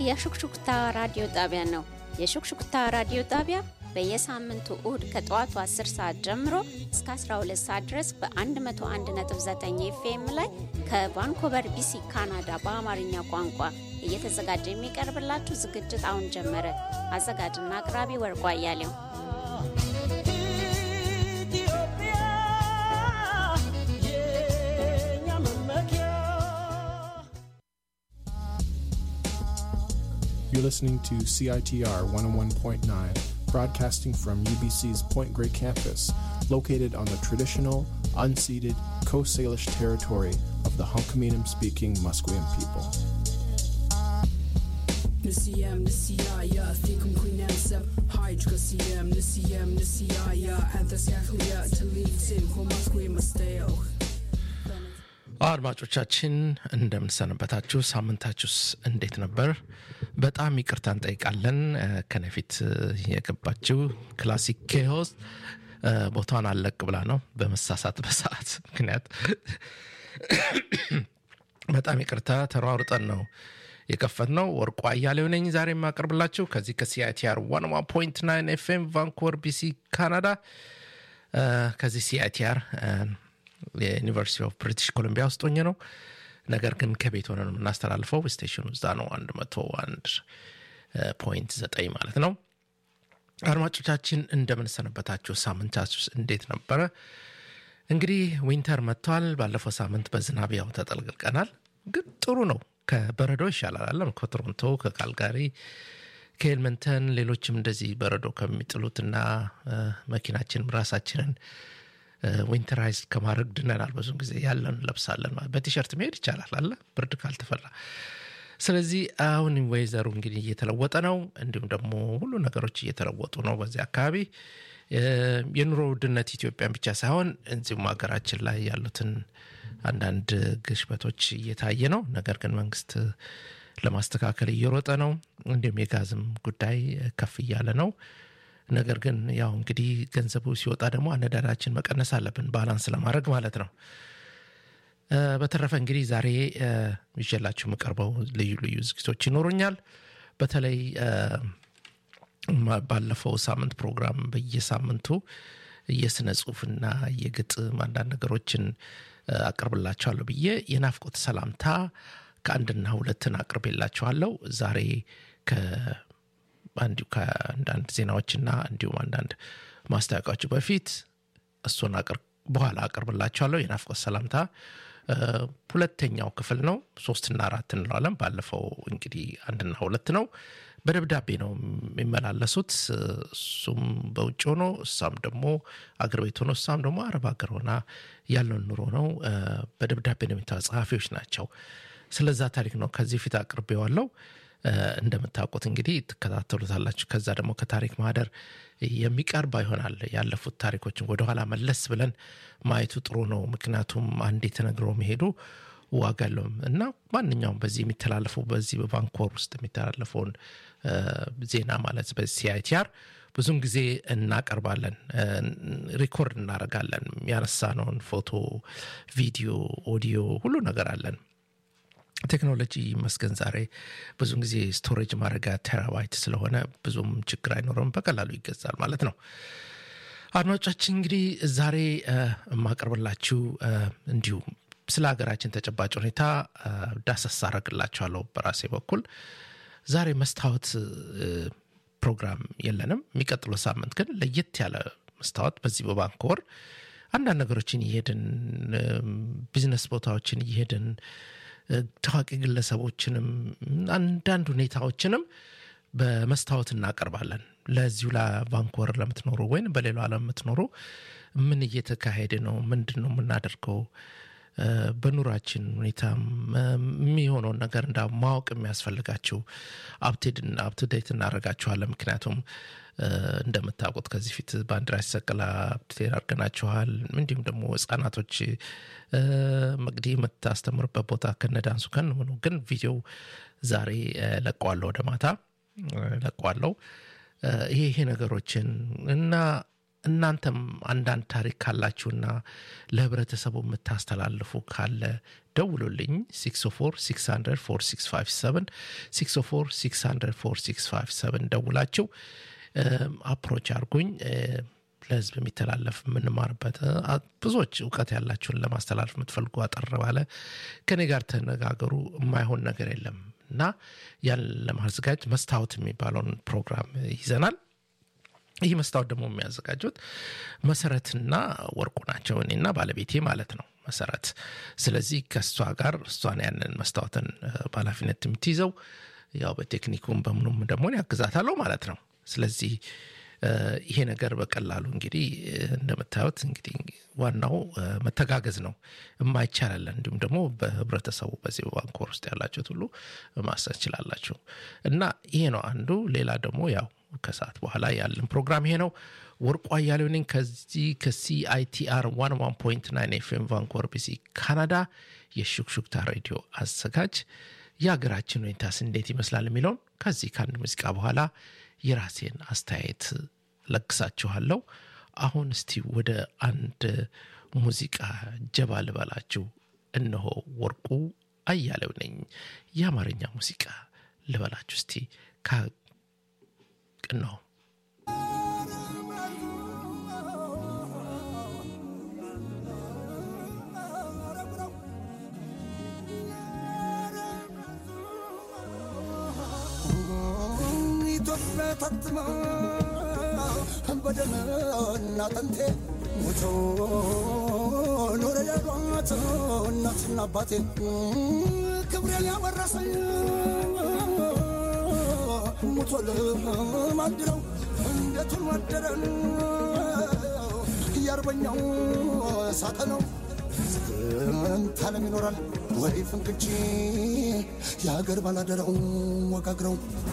የሹክሹክታ ራዲዮ ጣቢያ ነው። የሹክሹክታ ራዲዮ ጣቢያ በየሳምንቱ እሁድ ከጠዋቱ 10 ሰዓት ጀምሮ እስከ 12 ሰዓት ድረስ በ101.9 ኤፍኤም ላይ ከቫንኮቨር ቢሲ ካናዳ በአማርኛ ቋንቋ እየተዘጋጀ የሚቀርብላችሁ ዝግጅት አሁን ጀመረ። አዘጋጅና አቅራቢ ወርቋ አያሌው። You're listening to CITR 101.9, broadcasting from UBC's Point Grey campus, located on the traditional, unceded Coast Salish territory of the Hunkaminam speaking Musqueam people. نسيام نسيايا فيكم كوينام سب هايج قسيام نسيام نسيايا أنتس ياخويا تليتين هو مسكوي مستيو አድማጮቻችን እንደምንሰነበታችሁ፣ ሳምንታችሁስ እንዴት ነበር? በጣም ይቅርታ እንጠይቃለን። ከነፊት የገባችው ክላሲክ ኬሆስ ቦታዋን አለቅ ብላ ነው በመሳሳት በሰዓት ምክንያት በጣም ይቅርታ ተሯሩጠን ነው የከፈት ነው። ወርቁ አያሌው ነኝ ዛሬ የማቀርብላችሁ ከዚህ ከሲአይቲአር ዋን ዋን ፖይንት ናይን ኤፍኤም ቫንኩቨር ቢሲ ካናዳ ከዚህ ሲአይቲአር የዩኒቨርሲቲ ኦፍ ብሪቲሽ ኮሎምቢያ ውስጥ ሆኜ ነው። ነገር ግን ከቤት ሆነ ነው የምናስተላልፈው። ስቴሽኑ እዛ ነው አንድ መቶ አንድ ፖይንት ዘጠኝ ማለት ነው። አድማጮቻችን እንደምንሰነበታችሁ፣ ሳምንታችሁ እንዴት ነበረ? እንግዲህ ዊንተር መጥቷል። ባለፈው ሳምንት በዝናብ ያው ተጠልቅልቀናል፣ ግን ጥሩ ነው። ከበረዶ ይሻላል አለም ከቶሮንቶ ከካልጋሪ ከኤልመንተን ሌሎችም እንደዚህ በረዶ ከሚጥሉትና መኪናችንም ራሳችንን ዊንተራይዝ ከማድረግ ድነናል። ብዙ ጊዜ ያለን ለብሳለን ማለት በቲሸርት መሄድ ይቻላል አለ ብርድ ካልተፈላ። ስለዚህ አሁን ወይዘሩ እንግዲህ እየተለወጠ ነው። እንዲሁም ደግሞ ሁሉ ነገሮች እየተለወጡ ነው በዚህ አካባቢ። የኑሮ ውድነት ኢትዮጵያን ብቻ ሳይሆን እዚሁም ሀገራችን ላይ ያሉትን አንዳንድ ግሽበቶች እየታየ ነው። ነገር ግን መንግስት ለማስተካከል እየሮጠ ነው። እንዲሁም የጋዝም ጉዳይ ከፍ እያለ ነው። ነገር ግን ያው እንግዲህ ገንዘቡ ሲወጣ ደግሞ አነዳዳችን መቀነስ አለብን፣ ባላንስ ለማድረግ ማለት ነው። በተረፈ እንግዲህ ዛሬ ይዤላችሁ የምቀርበው ልዩ ልዩ ዝግጅቶች ይኖሩኛል። በተለይ ባለፈው ሳምንት ፕሮግራም በየሳምንቱ የስነ ጽሁፍና የግጥም አንዳንድ ነገሮችን አቅርብላችኋለሁ ብዬ የናፍቆት ሰላምታ ከአንድና ሁለትን አቅርቤላችኋለሁ። ዛሬ እንዲሁ ከአንዳንድ ዜናዎችና እንዲሁም አንዳንድ ማስታወቂያዎች በፊት እሱን በኋላ አቅርብላችኋለሁ። የናፍቆት ሰላምታ ሁለተኛው ክፍል ነው። ሶስትና አራት እንለዋለን። ባለፈው እንግዲህ አንድና ሁለት ነው። በደብዳቤ ነው የሚመላለሱት። እሱም በውጭ ሆኖ እሷም ደግሞ አገር ቤት ሆኖ እሷም ደግሞ አረብ ሀገር ሆና ያለውን ኑሮ ነው። በደብዳቤ ነው የሚታ ጸሐፊዎች ናቸው። ስለዛ ታሪክ ነው ከዚህ ፊት አቅርቤዋለሁ። እንደምታውቁት እንግዲህ ትከታተሉታላችሁ። ከዛ ደግሞ ከታሪክ ማህደር የሚቀርባ ይሆናል። ያለፉት ታሪኮችን ወደኋላ መለስ ብለን ማየቱ ጥሩ ነው። ምክንያቱም አንዴ ተነግሮ መሄዱ ዋጋ የለውም እና ማንኛውም በዚህ የሚተላለፈው በዚህ በቫንኮር ውስጥ የሚተላለፈውን ዜና ማለት በሲአይቲአር ብዙን ጊዜ እናቀርባለን፣ ሪኮርድ እናደርጋለን። ያነሳነውን ፎቶ፣ ቪዲዮ፣ ኦዲዮ ሁሉ ነገር አለን። ቴክኖሎጂ መስገን ዛሬ ብዙን ጊዜ ስቶሬጅ ማድረጊያ ቴራባይት ስለሆነ ብዙም ችግር አይኖረም፣ በቀላሉ ይገዛል ማለት ነው። አድማጮቻችን እንግዲህ ዛሬ የማቀርብላችሁ እንዲሁ ስለ ሀገራችን ተጨባጭ ሁኔታ ዳሰስ አረግላችኋለሁ በራሴ በኩል። ዛሬ መስታወት ፕሮግራም የለንም። የሚቀጥለው ሳምንት ግን ለየት ያለ መስታወት በዚህ በባንኮር አንዳንድ ነገሮችን እየሄድን ቢዝነስ ቦታዎችን እየሄድን ታዋቂ ግለሰቦችንም አንዳንድ ሁኔታዎችንም በመስታወት እናቀርባለን። ለዚሁ ለቫንኮቨር ለምትኖሩ ወይም በሌላው ዓለም የምትኖሩ ምን እየተካሄደ ነው? ምንድን ነው የምናደርገው? በኑራችን ሁኔታ የሚሆነውን ነገር እንዳ ማወቅ የሚያስፈልጋችሁ አፕቱዴት እናደርጋችኋለን። ምክንያቱም እንደምታውቁት ከዚህ ፊት ባንዲራ ሲሰቀል አፕቱዴት አድርገናችኋል። እንዲሁም ደግሞ ህጻናቶች መቅዲ የምታስተምርበት ቦታ ከነዳንሱ ከን ምኑ ግን ቪዲዮ ዛሬ ለቀዋለሁ፣ ወደ ማታ ለቀዋለሁ። ይሄ ይሄ ነገሮችን እና እናንተም አንዳንድ ታሪክ ካላችሁና ለህብረተሰቡ የምታስተላልፉ ካለ ደውሉልኝ 604 600 ደውላችሁ አፕሮች አርጉኝ ለህዝብ የሚተላለፍ የምንማርበት ብዙዎች እውቀት ያላችሁን ለማስተላለፍ የምትፈልጉ አጠር ባለ ከኔ ጋር ተነጋገሩ የማይሆን ነገር የለም እና ያን ለማዘጋጀት መስታወት የሚባለውን ፕሮግራም ይዘናል ይህ መስታወት ደግሞ የሚያዘጋጁት መሰረትና ወርቁ ናቸው እኔና ባለቤቴ ማለት ነው መሰረት ስለዚህ ከእሷ ጋር እሷን ያንን መስታወትን በኃላፊነት የምትይዘው ያው በቴክኒኩም በምኑም ደግሞ ያግዛታለሁ ማለት ነው ስለዚህ ይሄ ነገር በቀላሉ እንግዲህ እንደምታዩት እንግዲህ ዋናው መተጋገዝ ነው የማይቻላለ እንዲሁም ደግሞ በህብረተሰቡ በዚህ ባንኮር ውስጥ ያላችሁት ሁሉ ማሰብ ችላላችሁ እና ይሄ ነው አንዱ ሌላ ደግሞ ያው ከሰዓት በኋላ ያለን ፕሮግራም ይሄ ነው ወርቁ አያሌው ነኝ ከዚህ ከሲአይቲአር 11.9 ኤፍኤም ቫንኮር ቢሲ ካናዳ የሹክሹክታ ሬዲዮ አዘጋጅ የሀገራችን ሁኔታስ እንዴት ይመስላል የሚለውን ከዚህ ከአንድ ሙዚቃ በኋላ የራሴን አስተያየት ለግሳችኋለሁ አሁን እስቲ ወደ አንድ ሙዚቃ ጀባ ልበላችሁ እነሆ ወርቁ አያሌው ነኝ የአማርኛ ሙዚቃ ልበላችሁ እስቲ እነሆ ኢትዮጵያ ታትማ በደምና አጥንቴ ሞቶ ኖረ ያሏት እናትና አባቴ ክብሬን ያወረሰኝ ሞቶ ልማንድረው እንዴቱን ወደረን እያርበኛው ሳጠነው ስንት ዓለም ይኖራል ወይ ፍንክች የሀገር ባላደራው ወጋግረው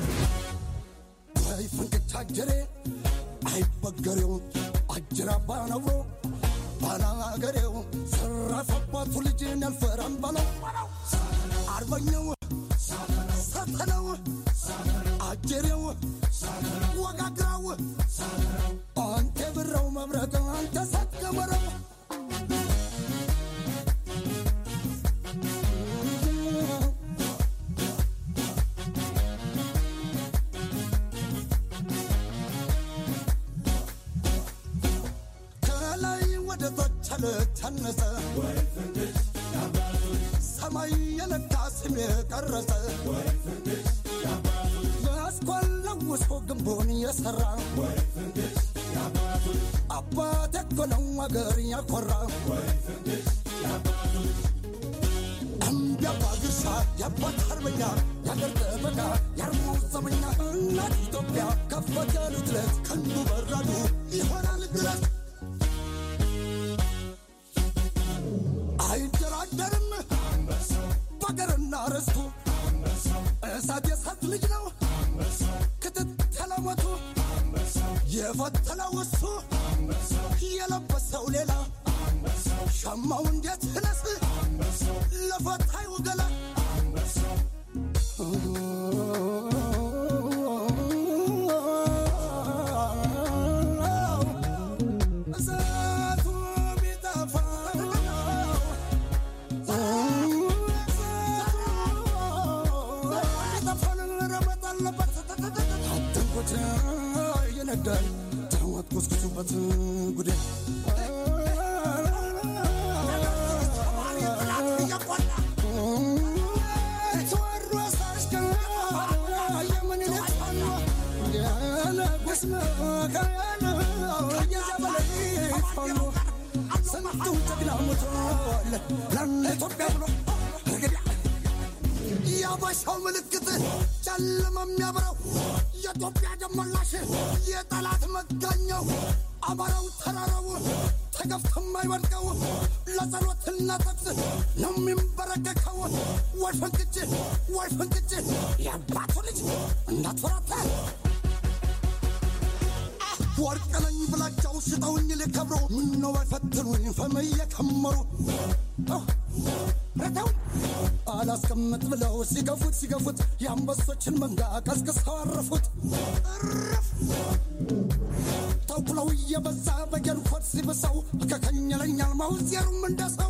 ወይ ፍንክች አጀሬ አይበገሬው አጅራ ባነብሮ ባላገሬው ሰራፈባቱ ልጅን ያልፈራም ባለው አርበኛው ሳተነው አጀሬው ወጋግራው አንተ ብረው መብረቅ አንተ ሳትገበረው ከላይ ወደ ታች አልተነሰ ሰማይ የነካ ስም የቀረጸ መስኮን ለውሶ ግንቡን የሰራ አባት እኮ ነው አገር ያኮራ እምቢያባ ግርሳ የአባት አርበኛ የአገር ጠበቃ የአርማው ዘመኛ እናት ኢትዮጵያ ከፈት ያሉት ለት ከንዱ በራዱ ይሆናል ድረስ አይደራደርም በአገርና ርስቱ እሳት የእሳት ልጅ ነው ክትትለሞቱ የፈተለው እሱ የለበሰው ሌላ ሸማው እንዴት ህነስ ለፈታዩ ገላ እሳቱ ቢጠፋ አትንኩት ይነዳል ተወት ኩስኩሱበት ጉዴ ተወሮስ አሽከር የምኒልክ ፋኖ የንጉሥ መካነ የዘበለይ ፋኖ ስንቱ ጀግና ሞቷል ለኢትዮጵያ ብሎ እርግዲያ የአበሻው ምልክት ጨለማ የሚያበራው የኢትዮጵያ ደመላሽ የጠላት መጋኛው አማራው ተራራው ተገፍቶ የማይወድቀው ለጸሎትና ተግስ ነው የሚንበረከከው። ወይ ፍንክች ወይ ፍንክች የአባቱ ልጅ እንዳትፈራታ ወርቅ ነኝ ብላቸው ሽጠውኝ ሊከብሩ ምነው አይፈትኑኝ ፈም እየከመሩ ረተውኝ አላስቀምጥ ብለው ሲገፉት ሲገፉት የአንበሶችን መንጋ ቀስቅሰው አረፉት። እርፍ ተኩለው የበዛ በየንኮት ሲብሰው ከከኝለኛል ማውዜሩም እንደሰው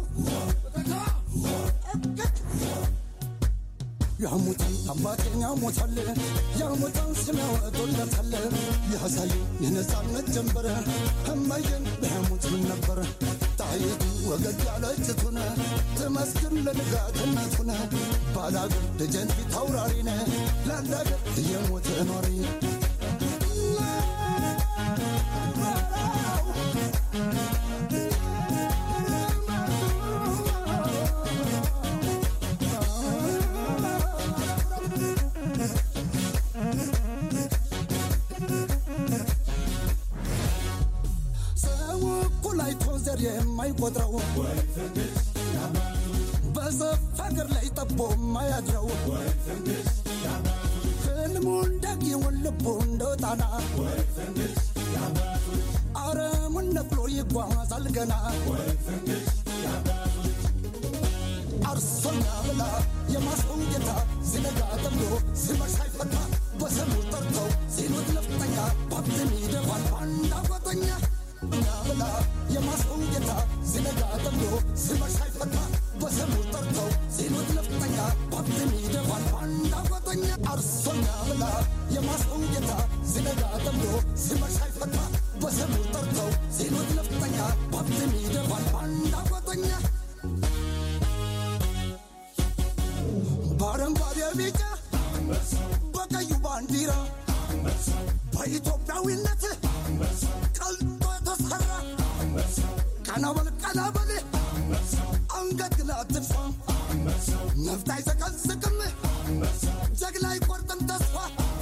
ያሙታል አባቴን ያሙታል ያሙታል ስሚያወጡለታል ያሳዩ የነፃነት ጀንበር እመዬን በያሙት ምን ነበር ጣይቱ ወገግ ያለችቱን ትመስግን ለንጋትነቱን ባላገር ደጀን ፊት አውራሪነ ለአንዳገር እየሞተ ኖሪ ሰው እኩል አይቶ ዘር የማይቆጥረው በሰፍ ሀገር ላይ ጠቦ የማያድረው ህልሙ እንዳጊውን ልቡ እንደ ጣና አረሙን ነቅሎ ይጓዛል ገና አርሶኛ ብላ የማስቀው ጌታ ሲነጋ ጠምዶ ሲመሽ አይፈታ በስሙ ጠርተው ሲሉት ነፍጠኛ ባብትን ይደፋል ባንዳ ጓጠኛ እኛ ብላ የማስቀው ጌታ ሲነጋ ጠምዶ ሲመሽ አይፈታ በስሙ ጠርተው ሲሉት ነፍጠኛ ባብትን ይደፋል ባንዳ ጓጠኛ አርሶኛ ብላ የማስቀው ጌታ ሲነጋ ጠምዶ ሲመሽ አይፈታ በስሙ ጠርተው ሲሉት ነፍጠኛ ባብትን ይደፋል ባንዳ ጓጠኛ በአረንጓዴ ቢጫ በቀዩ ባንዲራ በኢትዮጵያዊነት ቀልጦ የተሰራ ቀናበል ቀናበል አንገት ግላ አትድፋ ነፍጥ አይዘቀዝቅም ጀግና አይቆርጥም ተስፋ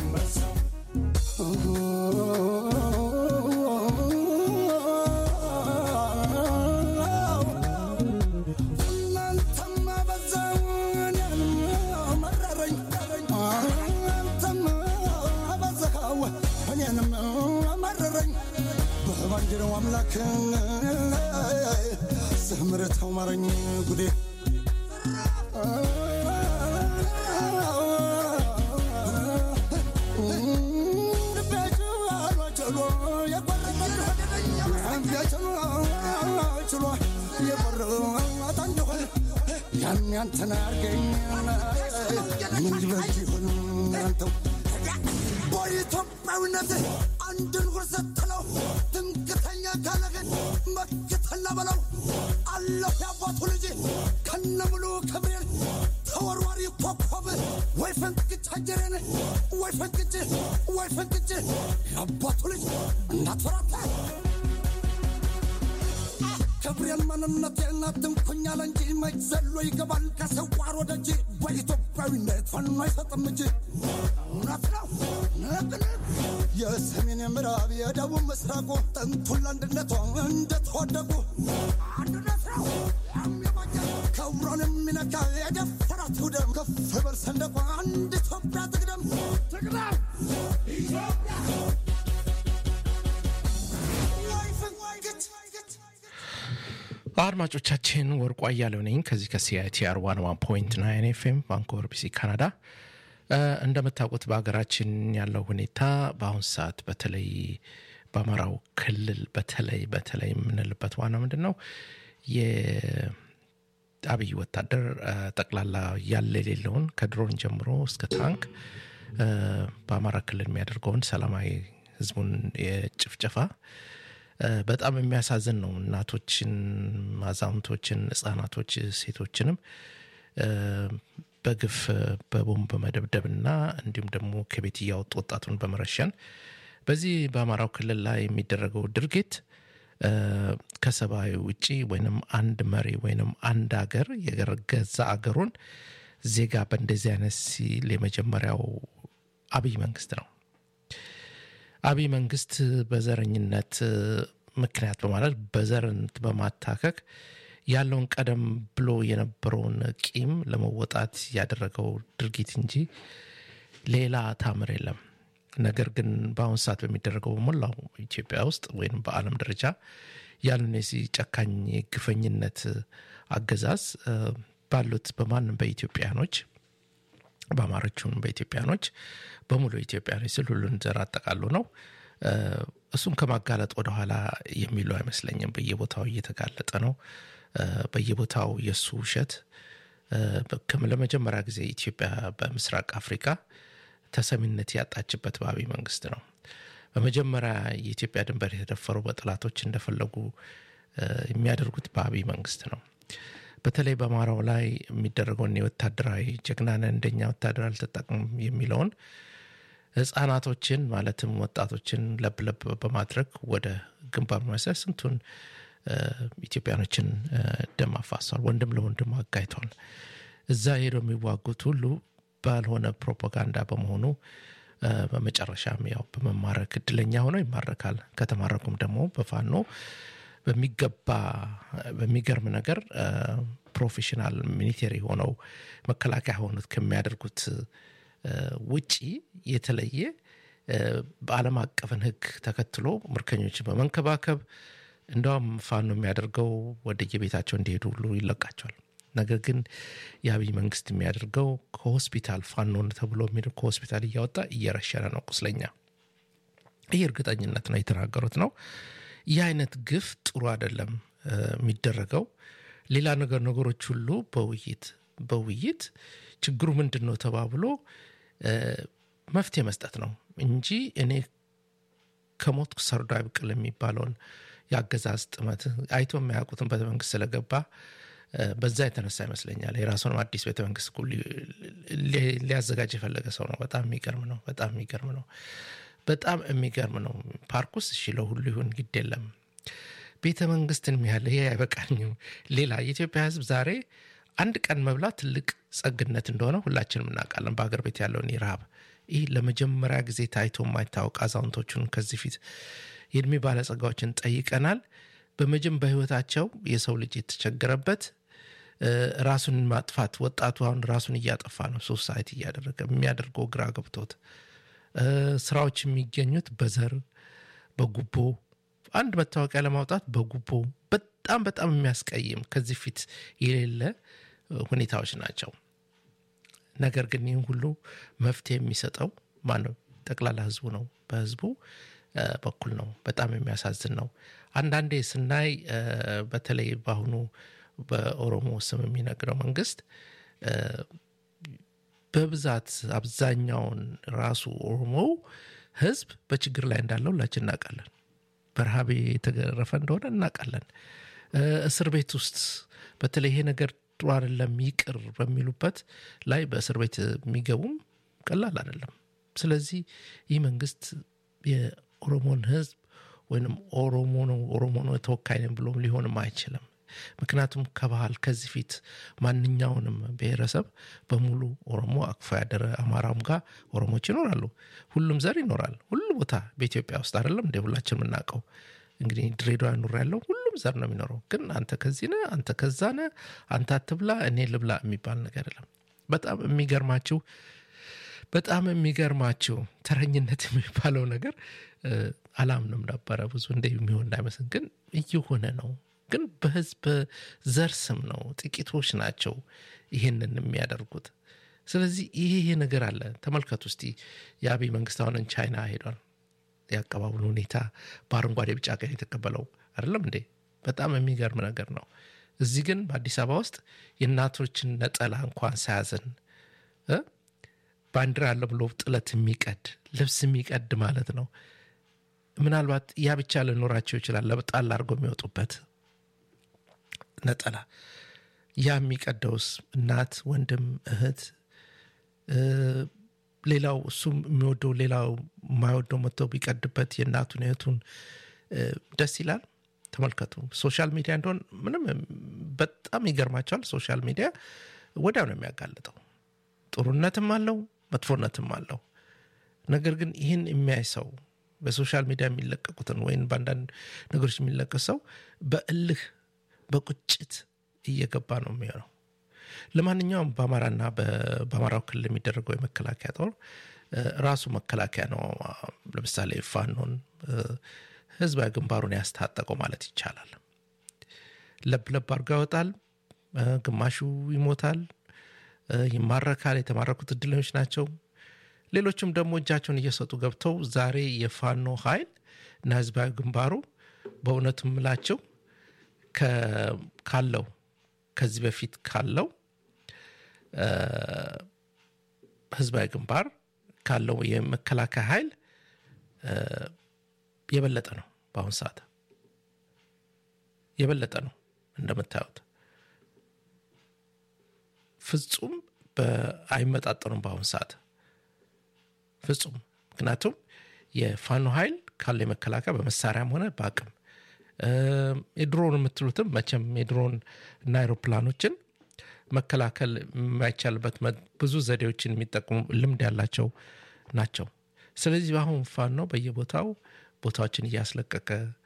እናንተማ በዛው እኔንም መረረኝ እናንተማ በዛው እኔንም መረረኝ በባንዲራው አምላክ ስምርተው ማረኝ ጉዴ ያን ያንተን አርገኝ ምን ይበጅ ይሆን አንተው በኢትዮጵያዊነት አንድን ጉር ስትለው ትምክተኛ ካለህን መክተላ በለው አለሁ ያባቱ ልጅ ከነ ሙሉ ክብሬን ተወርዋሪ ኮከብ ወይ ፈንቅጭ አጀሬን ወይ ፈንቅጭ ወይ ፈንቅጭ ያባቱ ልጅ እንዳትፈራታ ክብሬን ማንነቴን አትንኩኛል እንጂ መች ዘሎ ይገባል ከሰዋር ወደ እጅ በኢትዮጵያዊነት ፋኖ አይሰጥም እጅ እውነት ነው ነቅን የሰሜን የምዕራብ የደቡብ ምስራቁ ጥንቱን ለአንድነቷ እንደተወደቁ አንድነት ነው የሚበጀ ክብሯን የሚነካ የደፈራት ውደም ከፍ በል ሰንደቋ አንድ ኢትዮጵያ ትቅደም ትቅደም ወይ ፍንግች አድማጮቻችን ወርቁ አያሌው ነኝ ከዚህ ከሲአይቲአር ዋን ዋን ፖይንት ናይን ኤፍኤም ቫንኮቨር ቢሲ ካናዳ እ፣ እንደምታውቁት በሀገራችን ያለው ሁኔታ በአሁን ሰዓት በተለይ በአማራው ክልል በተለይ በተለይ የምንልበት ዋና ምንድን ነው የአብይ ወታደር እ፣ ጠቅላላ ያለ የሌለውን ከድሮን ጀምሮ እስከ ታንክ እ፣ በአማራ ክልል የሚያደርገውን ሰላማዊ ህዝቡን የጭፍጨፋ እ፣ በጣም የሚያሳዝን ነው። እናቶችን፣ አዛውንቶችን፣ ህጻናቶች፣ ሴቶችንም እ፣ በግፍ በቦምብ በመደብደብና እንዲሁም ደግሞ ከቤት እያወጡ ወጣቱን በመረሸን በዚህ በአማራው ክልል ላይ የሚደረገው ድርጊት እ፣ ከሰብአዊ ውጪ ወይንም አንድ መሪ ወይንም አንድ አገር የገዛ አገሩን ዜጋ በእንደዚህ አይነት ሲል የመጀመሪያው አብይ መንግስት ነው። አብይ መንግስት በዘረኝነት ምክንያት በማለት በዘርነት በማታከክ ያለውን ቀደም ብሎ የነበረውን ቂም ለመወጣት ያደረገው ድርጊት እንጂ ሌላ ታምር የለም። ነገር ግን በአሁኑ ሰዓት በሚደረገው በሞላው ኢትዮጵያ ውስጥ ወይም በዓለም ደረጃ ያሉን የዚህ ጨካኝ ግፈኝነት አገዛዝ እ፣ ባሉት በማንም በኢትዮጵያኖች በአማሮቹን በኢትዮጵያኖች በሙሉ ኢትዮጵያኖች ስል ሁሉን ዘር አጠቃሉ ነው እሱን ከማጋለጥ ወደኋላ የሚሉ አይመስለኝም። በየቦታው እየተጋለጠ ነው። በየቦታው የእሱ ውሸት ለመጀመሪያ ጊዜ ኢትዮጵያ በምስራቅ አፍሪካ ተሰሚነት ያጣችበት በአብይ መንግስት ነው። በመጀመሪያ የኢትዮጵያ ድንበር የተደፈሩ በጠላቶች እንደፈለጉ የሚያደርጉት በአብይ መንግስት ነው። በተለይ በአማራው ላይ የሚደረገውን የወታደራዊ ጀግናን እንደኛ ወታደር አልተጠቅም የሚለውን ህጻናቶችን ማለትም ወጣቶችን ለብለብ በማድረግ ወደ ግንባር በመሰር ስንቱን ኢትዮጵያኖችን ደም አፋሷል። ወንድም ለወንድም አጋይቷል። እዛ ሄደው የሚዋጉት ሁሉ ባልሆነ ፕሮፓጋንዳ በመሆኑ በመጨረሻም ያው በመማረክ እድለኛ ሆነው ይማረካል። ከተማረኩም ደግሞ በፋኖ በሚገባ በሚገርም ነገር ፕሮፌሽናል ሚሊቴሪ ሆነው መከላከያ ሆኑት ከሚያደርጉት ውጪ የተለየ በዓለም አቀፍን ህግ ተከትሎ ምርኮኞችን በመንከባከብ እንደውም ፋኖ የሚያደርገው ወደ የቤታቸው እንዲሄዱ ሁሉ ይለቃቸዋል። ነገር ግን የአብይ መንግስት የሚያደርገው ከሆስፒታል ፋኖን ተብሎ የሚሄዱ ከሆስፒታል እያወጣ እየረሸነ ነው ቁስለኛ። ይህ እርግጠኝነት ነው የተናገሩት ነው። ይህ አይነት ግፍ ጥሩ አይደለም የሚደረገው። ሌላ ነገር ነገሮች ሁሉ በውይይት በውይይት ችግሩ ምንድን ነው ተባብሎ መፍትሄ መስጠት ነው እንጂ እኔ ከሞትኩ ሰርዶ አይብቅል የሚባለውን የአገዛዝ ጥመት አይቶ የማያውቁትን ቤተ መንግስት ስለገባ በዛ የተነሳ ይመስለኛል የራሱንም አዲስ ቤተ መንግስት ሊያዘጋጅ የፈለገ ሰው ነው። በጣም የሚገርም ነው። በጣም የሚገርም ነው። በጣም የሚገርም ነው። ፓርክ ውስጥ እሺ ለሁሉ ይሁን ግድ የለም ቤተ መንግስትን ያህል ይሄ አይበቃኝም። ሌላ የኢትዮጵያ ህዝብ ዛሬ አንድ ቀን መብላት ትልቅ ጸግነት እንደሆነ ሁላችንም እናውቃለን። በሀገር ቤት ያለውን ረሃብ ይህ ለመጀመሪያ ጊዜ ታይቶ የማይታወቅ አዛውንቶቹን ከዚህ ፊት የእድሜ ባለጸጋዎችን ጠይቀናል። በመጀም በህይወታቸው የሰው ልጅ የተቸገረበት ራሱን ማጥፋት ወጣቱ አሁን ራሱን እያጠፋ ነው። ሶሳይቲ እያደረገ የሚያደርገው ግራ ገብቶት ስራዎች የሚገኙት በዘር በጉቦ አንድ መታወቂያ ለማውጣት በጉቦ በጣም በጣም የሚያስቀይም ከዚህ ፊት የሌለ ሁኔታዎች ናቸው። ነገር ግን ይህን ሁሉ መፍትሄ የሚሰጠው ማነው? ጠቅላላ ህዝቡ ነው። በህዝቡ በኩል ነው። በጣም የሚያሳዝን ነው። አንዳንዴ ስናይ በተለይ በአሁኑ በኦሮሞ ስም የሚነግረው መንግስት በብዛት አብዛኛውን ራሱ ኦሮሞው ህዝብ በችግር ላይ እንዳለው ሁላችን እናውቃለን። በረሃብ የተገረፈ እንደሆነ እናውቃለን። እስር ቤት ውስጥ በተለይ ይሄ ነገር ጥሩ አይደለም ይቅር በሚሉበት ላይ በእስር ቤት የሚገቡም ቀላል አይደለም። ስለዚህ ይህ መንግስት የኦሮሞን ህዝብ ወይም ኦሮሞ ነው ኦሮሞ ነው ተወካይ ነን ብሎም ሊሆንም አይችልም። ምክንያቱም ከባህል ከዚህ ፊት ማንኛውንም ብሔረሰብ በሙሉ ኦሮሞ አቅፎ ያደረ አማራም ጋር ኦሮሞች ይኖራሉ። ሁሉም ዘር ይኖራል። ሁሉ ቦታ በኢትዮጵያ ውስጥ አይደለም እንደ ሁላችን የምናውቀው እንግዲህ ድሬዳዋ ኑር ያለው ሁሉም ዘር ነው የሚኖረው። ግን አንተ ከዚህ ነህ፣ አንተ ከዛ ነህ፣ አንተ አትብላ፣ እኔ ልብላ የሚባል ነገር የለም። በጣም የሚገርማችሁ በጣም የሚገርማችሁ ተረኝነት የሚባለው ነገር አላምንም ነበረ ብዙ እንደ የሚሆን እንዳይመስል፣ ግን እየሆነ ነው። ግን በህዝብ ዘር ስም ነው። ጥቂቶች ናቸው ይሄንን የሚያደርጉት። ስለዚህ ይሄ ይሄ ነገር አለ። ተመልከቱ እስቲ የአብይ መንግስት አሁንን ቻይና ሄዷል። የአቀባበሉ ሁኔታ በአረንጓዴ ቢጫ ቀን የተቀበለው አይደለም እንዴ? በጣም የሚገርም ነገር ነው። እዚህ ግን በአዲስ አበባ ውስጥ የእናቶችን ነጠላ እንኳን ሳያዝን ባንዲራ አለ ብሎ ጥለት የሚቀድ ልብስ የሚቀድ ማለት ነው። ምናልባት ያ ብቻ ልኖራቸው ይችላል። ለበጣል አድርገው የሚወጡበት ነጠላ ያ የሚቀደውስ እናት፣ ወንድም፣ እህት ሌላው እሱም የሚወደው ሌላው የማይወደው መጥተው ቢቀድበት የእናቱን እህቱን ደስ ይላል። ተመልከቱ። ሶሻል ሚዲያ እንደሆን ምንም በጣም ይገርማቸዋል። ሶሻል ሚዲያ ወዲያው ነው የሚያጋልጠው። ጥሩነትም አለው መጥፎነትም አለው። ነገር ግን ይህን የሚያይ ሰው በሶሻል ሚዲያ የሚለቀቁትን ወይም በአንዳንድ ነገሮች የሚለቀቅ ሰው በእልህ በቁጭት እየገባ ነው የሚሆነው። ለማንኛውም በአማራና በአማራው ክልል የሚደረገው የመከላከያ ጦር ራሱ መከላከያ ነው። ለምሳሌ ፋኖን ህዝባዊ ግንባሩን ያስታጠቀው ማለት ይቻላል። ለብለብ አድርጎ ያወጣል። ግማሹ ይሞታል፣ ይማረካል። የተማረኩት እድለኞች ናቸው። ሌሎችም ደግሞ እጃቸውን እየሰጡ ገብተው ዛሬ የፋኖ ኃይል እና ህዝባዊ ግንባሩ በእውነቱ ምላቸው ካለው ከዚህ በፊት ካለው ህዝባዊ ግንባር ካለው የመከላከያ ኃይል የበለጠ ነው። በአሁን ሰዓት የበለጠ ነው እንደምታዩት ፍጹም አይመጣጠኑም። በአሁን ሰዓት ፍጹም ምክንያቱም የፋኖ ኃይል ካለው የመከላከያ በመሳሪያም ሆነ በአቅም የድሮን የምትሉትም መቼም የድሮን እና አይሮፕላኖችን መከላከል የማይቻልበት ብዙ ዘዴዎችን የሚጠቅሙ ልምድ ያላቸው ናቸው። ስለዚህ በአሁን ፋኖ በየቦታው ቦታዎችን እያስለቀቀ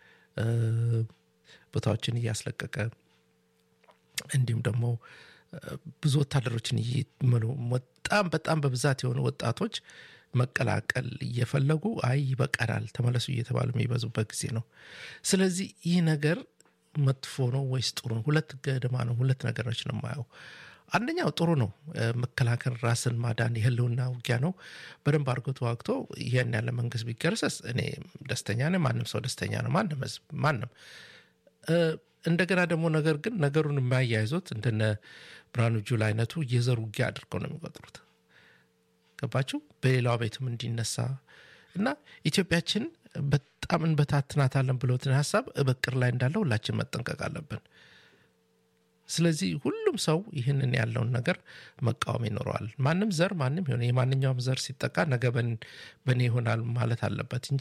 ቦታዎችን እያስለቀቀ እንዲሁም ደግሞ ብዙ ወታደሮችን እየመሉ በጣም በጣም በብዛት የሆኑ ወጣቶች መቀላቀል እየፈለጉ አይ ይበቃናል ተመለሱ እየተባሉ የሚበዙበት ጊዜ ነው። ስለዚህ ይህ ነገር መጥፎ ነው ወይስ ጥሩ ነው? ሁለት ገደማ ነው። ሁለት ነገሮች ነው የማየው። አንደኛው ጥሩ ነው። መከላከል ራስን ማዳን የህልውና ውጊያ ነው። በደንብ አድርጎ ተዋግቶ ይህን ያለ መንግስት ቢገረሰስ እኔ ደስተኛ ነኝ። ማንም ሰው ደስተኛ ነው። ማንም ህዝብ ማንም እንደገና ደግሞ ነገር ግን ነገሩን የማያይዙት እንደነ ብርሃኑ ጁላ አይነቱ የዘር ውጊያ አድርገው ነው የሚቆጥሩት። ገባችሁ? በሌላው ቤትም እንዲነሳ እና ኢትዮጵያችን በጣም እንበታትናታለን ብሎትን ሀሳብ በቅር ላይ እንዳለ ሁላችን መጠንቀቅ አለብን። ስለዚህ ሁሉም ሰው ይህንን ያለውን ነገር መቃወም ይኖረዋል። ማንም ዘር ማንም ሆነ የማንኛውም ዘር ሲጠቃ ነገ በእኔ ይሆናል ማለት አለበት እንጂ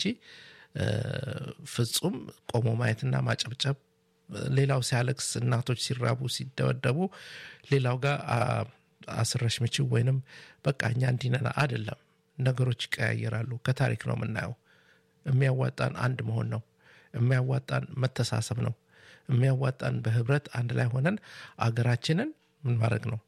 ፍጹም ቆሞ ማየትና ማጨብጨብ ሌላው ሲያለቅስ እናቶች ሲራቡ ሲደበደቡ ሌላው ጋር አስረሽ ምችው ወይንም በቃ እኛ እንዲነና አይደለም። ነገሮች ይቀያየራሉ። ከታሪክ ነው የምናየው። የሚያዋጣን አንድ መሆን ነው። የሚያዋጣን መተሳሰብ ነው። የሚያዋጣን በህብረት አንድ ላይ ሆነን አገራችንን ምን ማድረግ ነው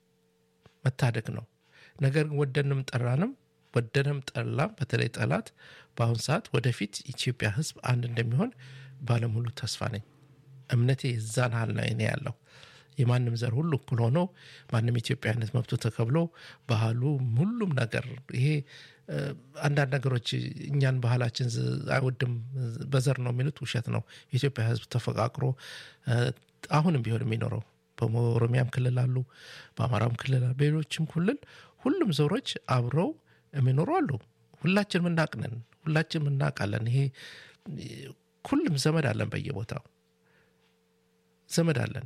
መታደግ ነው። ነገር ግን ወደንም ጠራንም ወደንም ጠላም በተለይ ጠላት በአሁን ሰዓት ወደፊት ኢትዮጵያ ህዝብ አንድ እንደሚሆን ባለሙሉ ተስፋ ነኝ። እምነቴ የዛን ያህል ነው እኔ ያለው የማንም ዘር ሁሉ እኩል ሆኖ ማንም ኢትዮጵያዊነት መብቱ ተከብሎ ባህሉ ሁሉም ነገር ይሄ አንዳንድ ነገሮች እኛን ባህላችን አይወድም በዘር ነው የሚሉት ውሸት ነው። የኢትዮጵያ ህዝብ ተፈቃቅሮ አሁንም ቢሆን የሚኖረው በኦሮሚያም ክልል አሉ፣ በአማራም ክልል አሉ፣ በሌሎችም ክልል ሁሉም ዘሮች አብረው የሚኖሩ አሉ። ሁላችን ምናቅነን ሁላችን ምናቃለን። ይሄ ሁሉም ዘመድ አለን፣ በየቦታው ዘመድ አለን።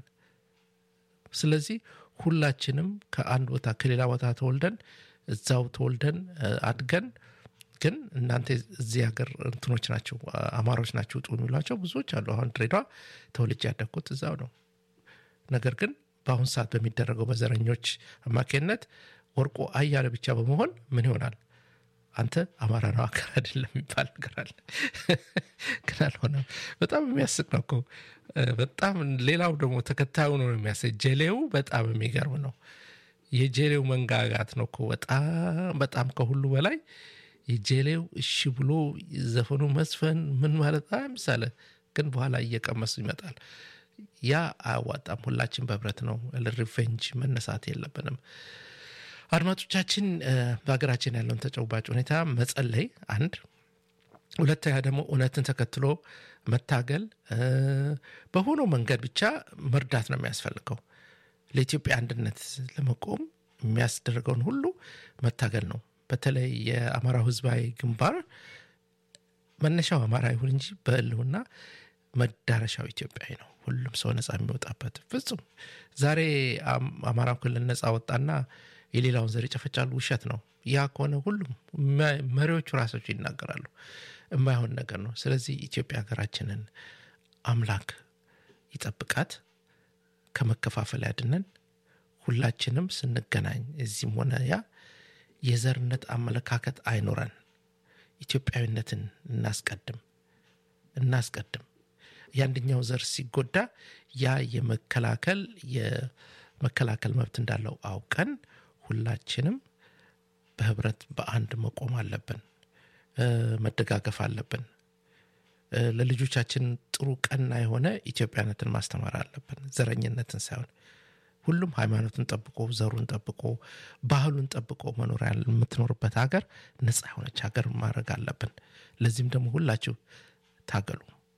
ስለዚህ ሁላችንም ከአንድ ቦታ ከሌላ ቦታ ተወልደን እዛው ተወልደን አድገን ግን እናንተ እዚህ ሀገር እንትኖች ናቸው አማሮች ናቸው ውጡ የሚሏቸው ብዙዎች አሉ። አሁን ድሬዳዋ ተወልጄ ያደግኩት እዛው ነው። ነገር ግን በአሁን ሰዓት በሚደረገው በዘረኞች አማካኝነት ወርቆ አያለ ብቻ በመሆን ምን ይሆናል? አንተ አማራ ነው አገር አይደለም የሚባል ነገር አለ። ግን አልሆነም። በጣም የሚያስቅ ነው እኮ በጣም ሌላው ደግሞ ተከታዩ ነው የሚያስቅ ጀሌው በጣም የሚገርም ነው። የጀሌው መንጋጋት ነው እኮ በጣም በጣም ከሁሉ በላይ የጀሌው እሺ ብሎ ዘፈኑ መስፈን ምን ማለት ምሳሌ ግን በኋላ እየቀመሱ ይመጣል። ያ አያዋጣም። ሁላችን በህብረት ነው ሪቬንጅ መነሳት የለብንም። አድማጮቻችን በሀገራችን ያለውን ተጨባጭ ሁኔታ መጸለይ አንድ፣ ሁለተኛ ደግሞ እውነትን ተከትሎ መታገል በሆነው መንገድ ብቻ መርዳት ነው የሚያስፈልገው። ለኢትዮጵያ አንድነት ለመቆም የሚያስደርገውን ሁሉ መታገል ነው። በተለይ የአማራው ህዝባዊ ግንባር መነሻው አማራ ይሁን እንጂ በህልውና መዳረሻው ኢትዮጵያዊ ነው። ሁሉም ሰው ነፃ የሚወጣበት ፍጹም ዛሬ አማራው ክልል ነፃ ወጣና የሌላውን ዘር ይጨፈጫሉ። ውሸት ነው። ያ ከሆነ ሁሉም መሪዎቹ ራሳቸው ይናገራሉ። የማይሆን ነገር ነው። ስለዚህ ኢትዮጵያ ሀገራችንን አምላክ ይጠብቃት፣ ከመከፋፈል ያድነን። ሁላችንም ስንገናኝ እዚህም ሆነ ያ የዘርነት አመለካከት አይኖረን። ኢትዮጵያዊነትን እናስቀድም እናስቀድም። የአንደኛው ዘር ሲጎዳ ያ የመከላከል የመከላከል መብት እንዳለው አውቀን ሁላችንም በህብረት በአንድ መቆም አለብን። መደጋገፍ አለብን። ለልጆቻችን ጥሩ ቀና የሆነ ኢትዮጵያነትን ማስተማር አለብን። ዘረኝነትን ሳይሆን ሁሉም ሃይማኖቱን ጠብቆ ዘሩን ጠብቆ ባህሉን ጠብቆ መኖር ያለ- የምትኖርበት ሀገር ነፃ የሆነች ሀገር ማድረግ አለብን። ለዚህም ደግሞ ሁላችሁ ታገሉ።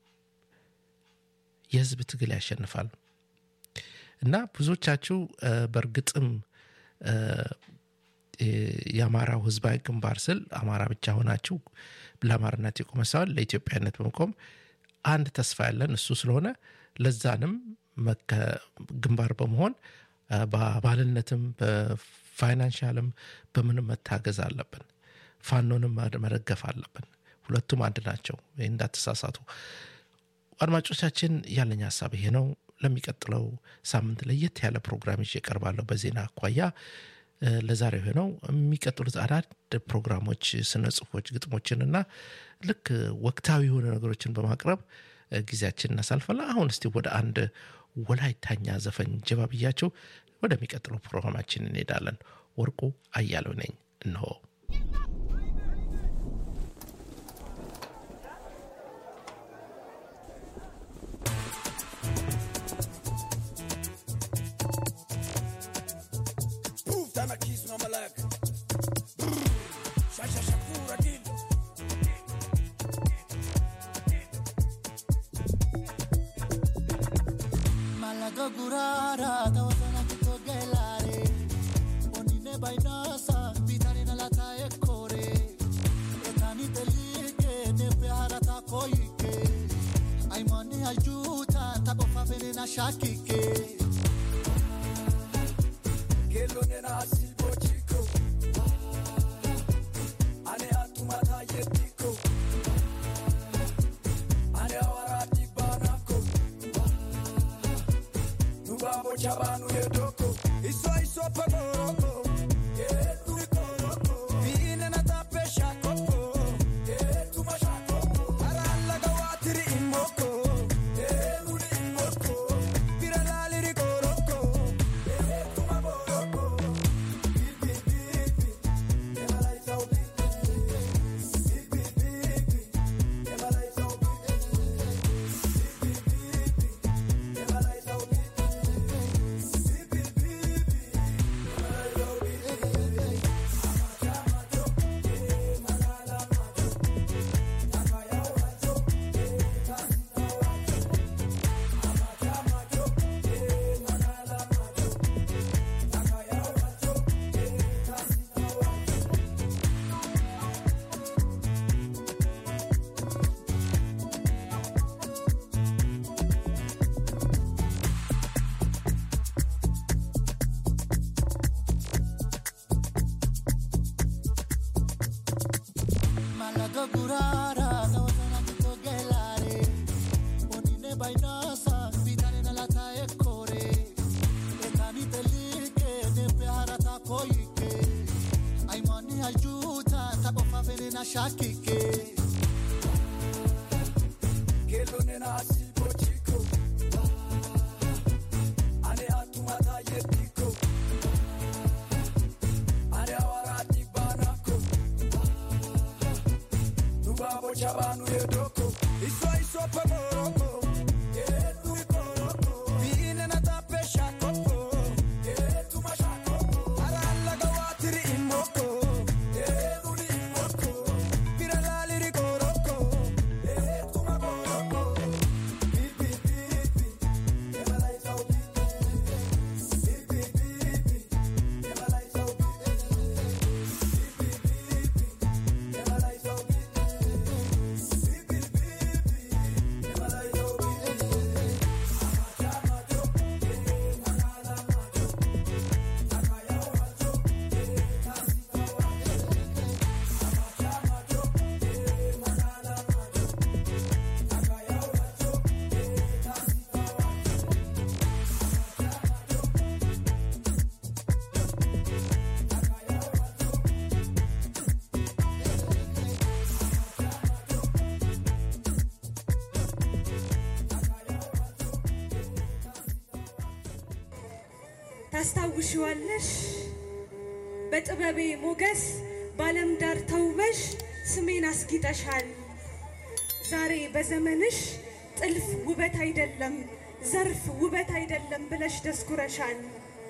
የህዝብ ትግል ያሸንፋል እና ብዙዎቻችሁ እ፣ በእርግጥም እ፣ እ፣ የአማራው ህዝባዊ ግንባር ስል አማራ ብቻ ሆናችሁ ለአማራነት የቆመ ሳይሆን ለኢትዮጵያነት በመቆም አንድ ተስፋ ያለን እሱ ስለሆነ ለዛንም መከ- ግንባር በመሆን እ፣ በአባልነትም በፋይናንሻልም በምንም መታገዝ አለብን። ፋኖንም መደ- መደገፍ አለብን። ሁለቱም አንድ ናቸው። ይህ እንዳትሳሳቱ። አድማጮቻችን ያለኝ ሀሳብ ይሄ ነው። ለሚቀጥለው ሳምንት ለየት ያለ ፕሮግራም ይዤ እቀርባለሁ በዜና አኳያ እ፣ ለዛሬው ይሄ ነው። የሚቀጥሉት አዳድ ፕሮግራሞች፣ ስነ ጽሁፎች፣ ግጥሞችንና ልክ ወቅታዊ የሆነ ነገሮችን በማቅረብ እ፣ ጊዜያችን እናሳልፋለን። አሁን እስቲ ወደ አንድ ወላይታኛ ዘፈን ጀባ ብያቸው ወደሚቀጥለው ፕሮግራማችን እንሄዳለን። ወርቁ አያሌው ነኝ። እነሆ Poof, tana kiss no malak. Shasha shakura dil. Malaga gurara tawasana kito gelare Onine bainasa bitane na lata ekore Etani telike ne peharata koike Aimani ajuta tako fafene na shakike Kelo nena silbo chico. Ane atumata yetiko. Ane awarati banako. Nubabo chabanu yedoko. Iso iso pagoroko. Yetu ikoroko. Vine na tape shakoko. Yetu mashakoko. Aralla gawatiri imoko. Yetu ni imoko. Piralali rikoroko. Yetu maboroko. Bibi bibi. Emala isau bibi. Bibi bibi. Emala isau bibi. Bibi bibi. Emala isau bibi. Bibi bibi. Emala isau bibi. Malaga gurara tawasana kito gelare Onine bainasa bitane na lata ekore Etani telike ne peharata koike Aimani ajuta tako fafene na shakike Kelo nena silbo chico. Ane atumata yetiko. Ane awarati banako. Nubabo chabanu yedoko. Iso iso pagoroko. Yetu ikoroko. Vine na tape shakoko. Yetu mashakoko. Aralla gawatiri imoko. Yetu ni imoko. Piralali rikoroko. Yetu maboroko. Bibi bibi. Emala isau bibi. Bibi bibi. Emala isau bibi. Bibi bibi. Emala isau bibi. Bibi bibi. Emala isau bibi. ታስታውሽዋለሽ በጥበቤ ሞገስ በዓለም ዳር ተውበሽ ስሜን አስጊጠሻል። ዛሬ በዘመንሽ ጥልፍ ውበት አይደለም ዘርፍ ውበት አይደለም ብለሽ ደስኩረሻል።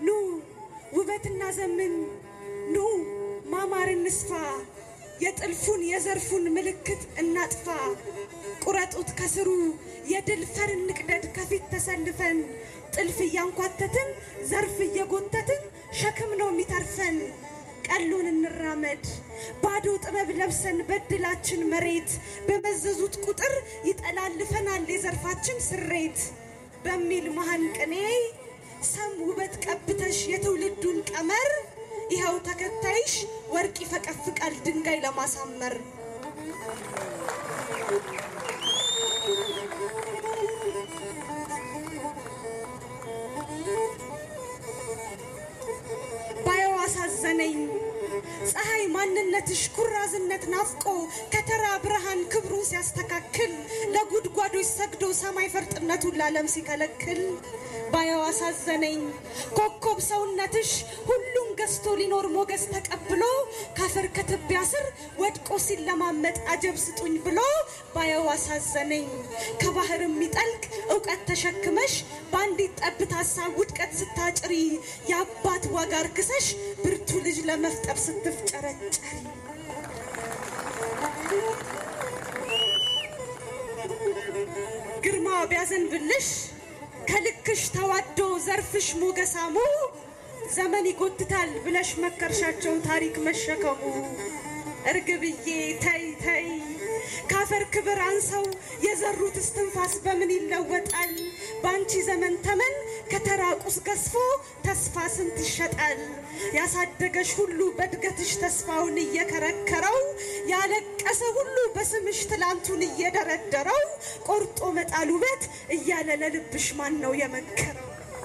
ኑ ውበትና ዘምን ኑ ማማር እንስፋ የጥልፉን የዘርፉን ምልክት እናጥፋ ቁረጡት ከስሩ የድል ፈር እንቅደድ ከፊት ተሰልፈን ጥልፍ እያንኳተትን ዘርፍ እየጎተትን ሸክም ነው የሚተርፈን ቀሉን እንራመድ ባዶ ጥበብ ለብሰን በድላችን መሬት በመዘዙት ቁጥር ይጠላልፈናል የዘርፋችን ስሬት በሚል መሃን ቅኔ ሰም ውበት ቀብተሽ የትውልዱን ቀመር ይኸው ተከታይሽ ወርቅ ይፈቀፍቃል ድንጋይ ለማሳመር ባየው አሳዘነኝ ፀሐይ ማንነትሽ ኩራዝነት ናፍቆ ከተራ ብርሃን ክብሩን ሲያስተካክል ለጉድጓዶች ሰግዶ ሰማይ ፈርጥነቱን ለዓለም ሲከለክል ባየው አሳዘነኝ ኮከብ ሰውነትሽ ሁሉም ገዝቶ ሊኖር ሞገስ ተቀብሎ ካፈር ከትቢያ ስር ወድቆ ሲለማመጥ አጀብ ስጡኝ ብሎ ባየው አሳዘነኝ ከባህር የሚጠልቅ እውቀት ተሸክመሽ በአንዲት ጠብታ ሀሳብ ውድቀት ስታጭሪ የአባት ዋጋ እርክሰሽ ብርቱ ልጅ ለመፍጠር ስትፍጨረጨሪ ግርማ ቢያዘንብልሽ ከልክሽ ተዋዶ ዘርፍሽ ሞገሳሙ ዘመን ይጎትታል ብለሽ መከርሻቸው ታሪክ መሸከሙ እርግብዬ ተይ ተይ ካፈር ክብር አንሰው የዘሩት እስትንፋስ በምን ይለወጣል? በአንቺ ዘመን ተመን ከተራ ቁስ ገዝፎ ተስፋ ስንት ይሸጣል? ያሳደገሽ ሁሉ በእድገትሽ ተስፋውን እየከረከረው ያለቀሰ ሁሉ በስምሽ ትላንቱን እየደረደረው ቆርጦ መጣል ውበት እያለ ለልብሽ ማን ነው የመከረው?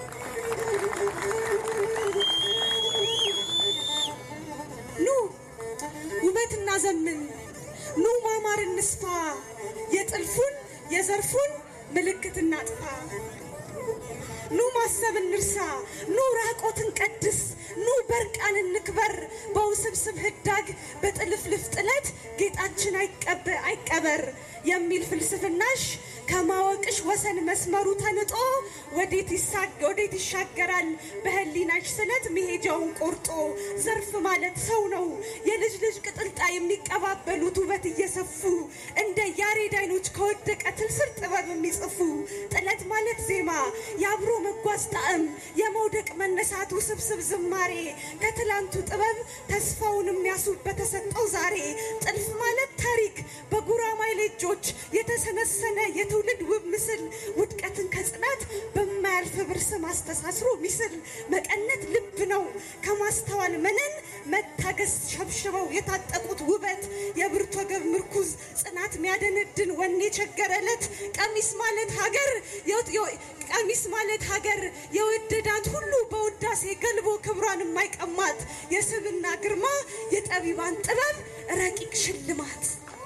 ኑ ውበት እናዘምን፣ ኑ ማማር እንስፋ፣ የጥልፉን የዘርፉን ምልክት እናጥፋ። ኑ ማሰብ እንርሳ፣ ኑ ራቆትን ቀድስ፣ ኑ በርቃን እንክበር። በውስብስብ ህዳግ በጥልፍልፍ ጥለት ጌጣችን አይቀበ- አይቀበር የሚል ፍልስፍናሽ ከማወቅሽ ወሰን መስመሩ ተንጦ ወዴት ይሳግ ወዴት ይሻገራል በህሊናሽ ስለት መሄጃውን ቆርጦ ዘርፍ ማለት ሰው ነው የልጅ ልጅ ቅጥልጣ የሚቀባበሉት ውበት እየሰፉ እንደ ያሬድ አይኖች ከወደቀ ትል ስር ጥበብ የሚጽፉ ጥለት ማለት ዜማ የአብሮ መጓዝ ጣዕም የመውደቅ መነሳት ውስብስብ ዝማሬ ከትላንቱ ጥበብ ተስፋውን የሚያስብ በተሰጠው ዛሬ ጥልፍ ማለት ታሪክ በጉራማይሌ እጆች የተሰነሰነ የትውልድ ውብ ምስል ውድቀትን ከጽናት በማያልፍ ብር ስም አስተሳስሮ ሚስል መቀነት ልብ ነው ከማስተዋል መነን መታገስ ሸብሽበው የታጠቁት ውበት የብርቱ ወገብ ምርኩዝ ጽናት ሚያደነድን ወኔ የቸገረለት ቀሚስ ማለት ሀገር የወጥ- የወ- ቀሚስ ማለት ሀገር የወደዳት ሁሉ በውዳሴ ገልቦ ክብሯን የማይቀማት የስብና ግርማ የጠቢባን ጥበብ ረቂቅ ሽልማት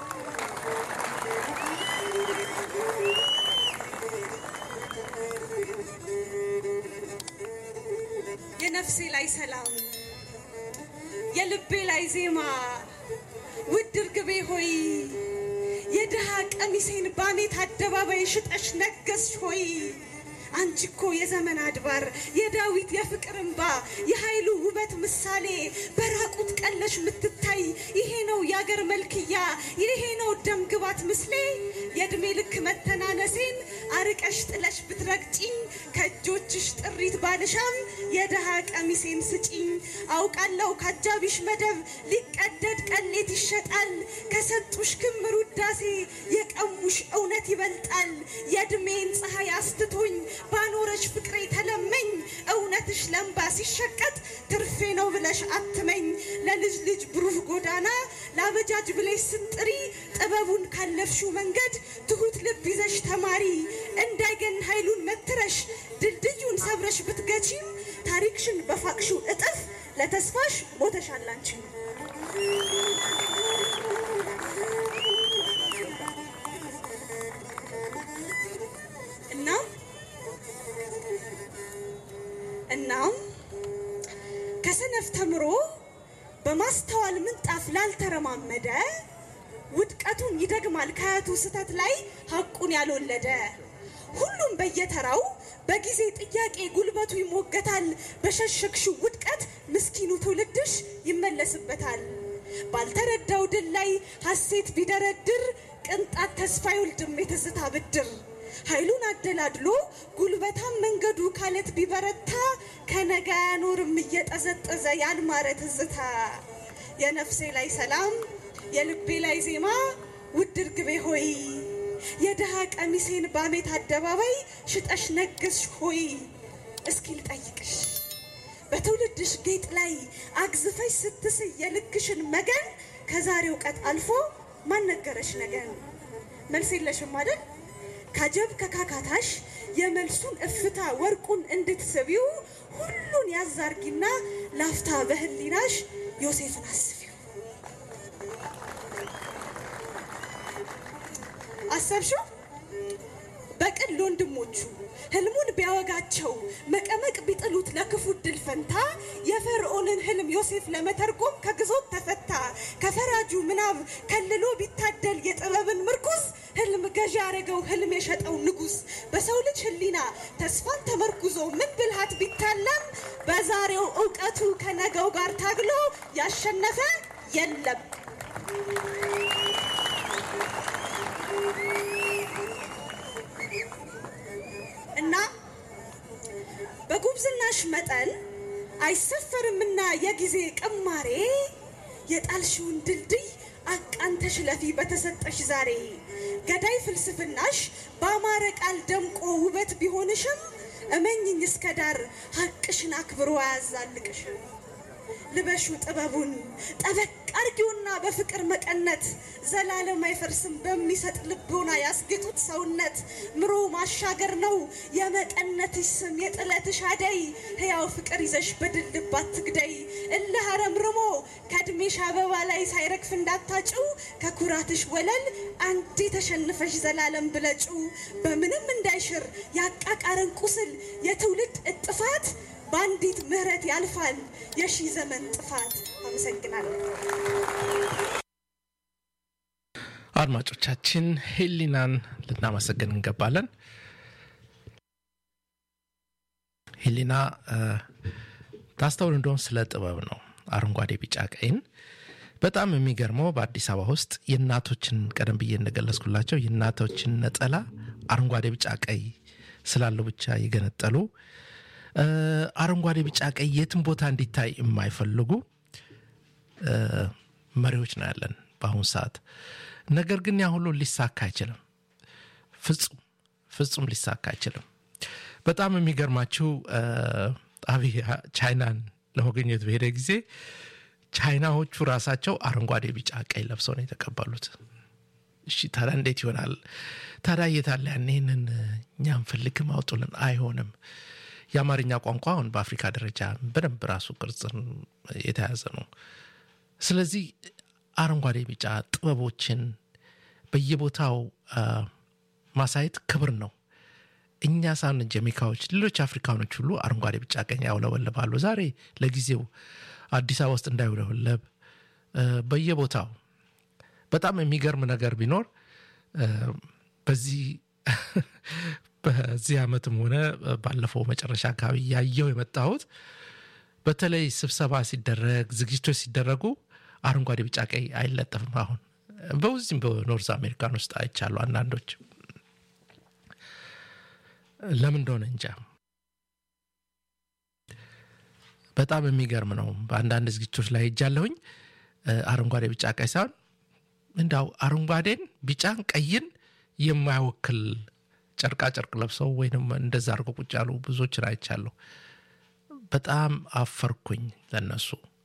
የነፍሴ ላይ ሰላም የልቤ ላይ ዜማ ውድ እርግቤ ሆይ የድሃ ቀሚሴን ባኔት አደባባይ ሽጠሽ ነገስሽ ሆይ አንቺ እኮ የዘመን አድባር የዳዊት የፍቅር እንባ የኃይሉ ውበት ምሳሌ በራቁት ቀለሽ ምትታይ ይሄ ነው የአገር መልክያ ይሄ ነው ደም ግባት ምስሌ የእድሜ ልክ መተናነሴን አርቀሽ ጥለሽ ብትረግጪኝ ከእጆችሽ ጥሪት ባልሻም የድሃ ቀሚሴን ስጪኝ አውቃለሁ ካጃቢሽ መደብ ሊቀደድ ቀሌት ይሸጣል ከሰጡሽ ክምር ውዳሴ የቀሙሽ እውነት ይበልጣል የእድሜን ፀሐይ አስትቶኝ ባኖረሽ ፍቅሬ ተለመኝ እውነትሽ ለምባ ሲሸቀጥ ትርፌ ነው ብለሽ አትመኝ ለልጅ ልጅ ብሩህ ጎዳና ለአበጃጅ ብለሽ ስጥሪ ጥበቡን ካለፍሽው መንገድ ትሁት ልብ ይዘሽ ተማሪ እንዳይገን ኃይሉን መትረሽ ድልድዩን ሰብረሽ ብትገቺም ታሪክሽን በፋቅሽው እጥፍ ለተስፋሽ ሞተሻል አንቺ። እናም እናም ከሰነፍ ተምሮ በማስተዋል ምንጣፍ ላልተረማመደ ውድቀቱን ይደግማል ከአያቱ ስህተት ላይ ሐቁን ያልወለደ ሁሉም በየተራው በጊዜ ጥያቄ ጉልበቱ ይሞገታል። በሸሸግሽው ውድቀት ምስኪኑ ትውልድሽ ይመለስበታል። ባልተረዳው ድል ላይ ሐሴት ቢደረድር ቅንጣት ተስፋ አይወልድም የትዝታ ብድር። ኃይሉን አደላድሎ ጉልበታም መንገዱ ካለት ቢበረታ ከነጋ ያኖርም እየጠዘጠዘ ያልማረ ትዝታ። የነፍሴ ላይ ሰላም የልቤ ላይ ዜማ ውድ እርግቤ ሆይ የድሃ ቀሚሴን ባሜት አደባባይ ሽጠሽ ነገስሽ ሆይ እስኪ ልጠይቅሽ በትውልድሽ ጌጥ ላይ አግዝፈሽ ስትስይ የልክሽን መገን ከዛሬው ቀጥ አልፎ ማን ነገረሽ ነገን? መልስ የለሽም አይደል? ካጀብ ከካካታሽ የመልሱን እፍታ ወርቁን እንድትስቢው ሁሉን ያዛርጊና ላፍታ በህሊናሽ ዮሴፍን አስቢው። አሰብሽው? በቅን ለወንድሞቹ ህልሙን ቢያወጋቸው መቀመቅ ቢጥሉት ለክፉ ድል ፈንታ የፈርዖንን ህልም ዮሴፍ ለመተርጎም ከግዞት ተፈታ። ከፈራጁ ምናብ ከልሎ ቢታደል የጥበብን ምርኩዝ ህልም ገዢ ያረገው ህልም የሸጠው ንጉሥ በሰው ልጅ ህሊና ተስፋን ተመርኩዞ ምን ብልሃት ቢታለም በዛሬው እውቀቱ ከነገው ጋር ታግሎ ያሸነፈ የለም። እና በጉብዝናሽ መጠን አይሰፈርምና የጊዜ ቅማሬ የጣልሽውን ድልድይ አቃንተሽ ለፊ በተሰጠሽ ዛሬ ገዳይ ፍልስፍናሽ በአማረ ቃል ደምቆ ውበት ቢሆንሽም እመኝኝ እስከ ዳር ሀቅሽን አክብሮ አያዛልቅሽም። ልበሹ ጥበቡን ጠበቅ አርጊውና በፍቅር መቀነት ዘላለም አይፈርስም በሚሰጥ ልቦና ያስጌጡት ሰውነት ምሮ ማሻገር ነው የመቀነትሽ ስም የጥለትሽ አደይ ሕያው ፍቅር ይዘሽ በድል ልብ አትግደይ እልህ አረምርሞ ከእድሜሽ አበባ ላይ ሳይረግፍ እንዳታጭው ከኩራትሽ ወለል አንዴ ተሸንፈሽ ዘላለም ብለጩ በምንም እንዳይሽር ያቃቃረን ቁስል የትውልድ እጥፋት በአንዲት ምህረት ያልፋል የሺህ ዘመን ጥፋት። አመሰግናለሁ። አድማጮቻችን ሄሊናን ልናመሰግን እንገባለን። ሄሊና ታስተውል እንደሆን ስለ ጥበብ ነው። አረንጓዴ፣ ቢጫ፣ ቀይን በጣም የሚገርመው በአዲስ አበባ ውስጥ የእናቶችን ቀደም ብዬ እንደገለጽኩላቸው የእናቶችን ነጠላ አረንጓዴ፣ ቢጫ፣ ቀይ ስላለው ብቻ የገነጠሉ አረንጓዴ፣ ቢጫ፣ ቀይ የትም ቦታ እንዲታይ የማይፈልጉ መሪዎች ነው ያለን በአሁኑ ሰዓት። ነገር ግን ያ ሁሉ ሊሳካ አይችልም። ፍጹም ፍጹም ሊሳካ አይችልም። በጣም የሚገርማችሁ አብይ ቻይናን ለመገኘት በሄደ ጊዜ ቻይናዎቹ ራሳቸው አረንጓዴ፣ ቢጫ፣ ቀይ ለብሰው ነው የተቀበሉት። እሺ ታዲያ እንዴት ይሆናል? ታዲያ የታለ ያን ይህንን እኛ እንፈልግም አውጡልን። አይሆንም። የአማርኛ ቋንቋ አሁን በአፍሪካ ደረጃ በደንብ ራሱ ቅርጽን የተያዘ ነው። ስለዚህ አረንጓዴ ቢጫ ጥበቦችን በየቦታው ማሳየት ክብር ነው። እኛ ሳን ጀሜካዎች፣ ሌሎች አፍሪካኖች ሁሉ አረንጓዴ ቢጫ ቀኝ ያውለበልባሉ። ዛሬ ለጊዜው አዲስ አበባ ውስጥ እንዳይውለበለብ በየቦታው በጣም የሚገርም ነገር ቢኖር በዚህ በዚህ ዓመትም ሆነ ባለፈው መጨረሻ አካባቢ ያየው የመጣሁት በተለይ ስብሰባ ሲደረግ ዝግጅቶች ሲደረጉ አረንጓዴ ቢጫ ቀይ አይለጠፍም። አሁን በዚህም በኖርዝ አሜሪካን ውስጥ አይቻሉ አንዳንዶች ለምን እንደሆነ እንጃ። በጣም የሚገርም ነው። በአንዳንድ ዝግጅቶች ላይ ሄጃለሁኝ። አረንጓዴ ቢጫ ቀይ ሳይሆን እንዳው አረንጓዴን ቢጫን ቀይን የማይወክል ጨርቃ ጨርቅ ለብሰው ወይም እንደዛ አድርገው ቁጭ ያሉ ብዙዎችን አይቻለሁ። በጣም አፈርኩኝ ለነሱ።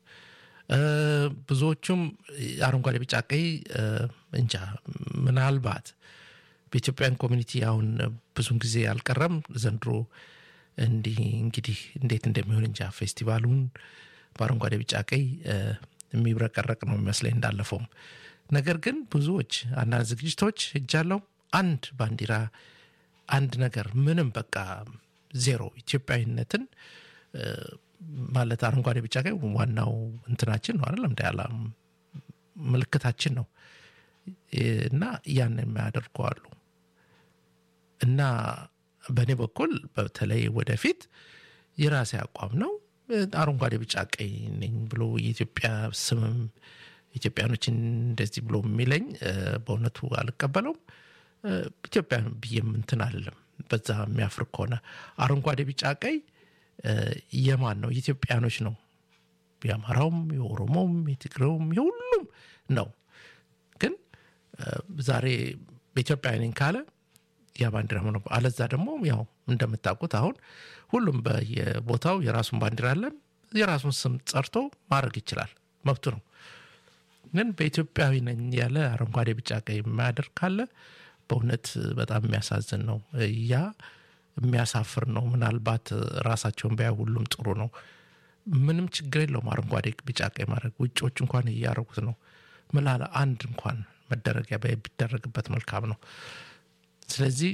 ብዙዎቹም አረንጓዴ ቢጫ ቀይ እንጃ ምናልባት በኢትዮጵያን ኮሚኒቲ አሁን ብዙን ጊዜ አልቀረም ዘንድሮ እንዲህ እንግዲህ እንዴት እንደሚሆን እንጃ ፌስቲቫሉን በአረንጓዴ ቢጫ ቀይ የሚብረቀረቅ ነው የሚመስለኝ እንዳለፈውም ነገር ግን ብዙዎች አንዳንድ ዝግጅቶች እጃለው አንድ ባንዲራ አንድ ነገር ምንም በቃ ዜሮ ኢትዮጵያዊነትን ማለት አረንጓዴ ቢጫ ቀይ ዋናው እንትናችን ነው አይደለም እንዳያላ ምልክታችን ነው እና ያን የሚያደርጉ አሉ እና በእኔ በኩል በተለይ ወደፊት የራሴ አቋም ነው። አረንጓዴ፣ ቢጫ፣ ቀይ ነኝ ብሎ የኢትዮጵያ ስምም ኢትዮጵያኖችን እንደዚህ ብሎ የሚለኝ እ፣ በእውነቱ አልቀበለውም። እ፣ ኢትዮጵያ ብዬም እንትን አለም በዛ የሚያፍር ከሆነ አረንጓዴ፣ ቢጫ፣ ቀይ እ፣ የማን ነው? የኢትዮጵያኖች ነው። የአማራውም፣ የኦሮሞውም፣ የትግሬውም የሁሉም ነው። ግን እ፣ ዛሬ በኢትዮጵያ ነኝ ካለ ያ ባንዲራ ሆነ። አለዛ ደግሞ ያው እንደምታውቁት አሁን ሁሉም በየቦታው የራሱን ባንዲራ አለ። የራሱን ስም ጸርቶ ማድረግ ይችላል፣ መብቱ ነው። ግን በኢትዮጵያዊ ነኝ ያለ አረንጓዴ፣ ቢጫ፣ ቀይ የማያደርግ ካለ በእውነት በጣም የሚያሳዝን ነው። ያ የሚያሳፍር ነው። ምናልባት ራሳቸውን ቢያ ሁሉም ጥሩ ነው። ምንም ችግር የለውም አረንጓዴ፣ ቢጫ፣ ቀይ ማድረግ። ውጭዎች እንኳን እያደረጉት ነው። ምላለ አንድ እንኳን መደረጊያ ቢደረግበት መልካም ነው። ስለዚህ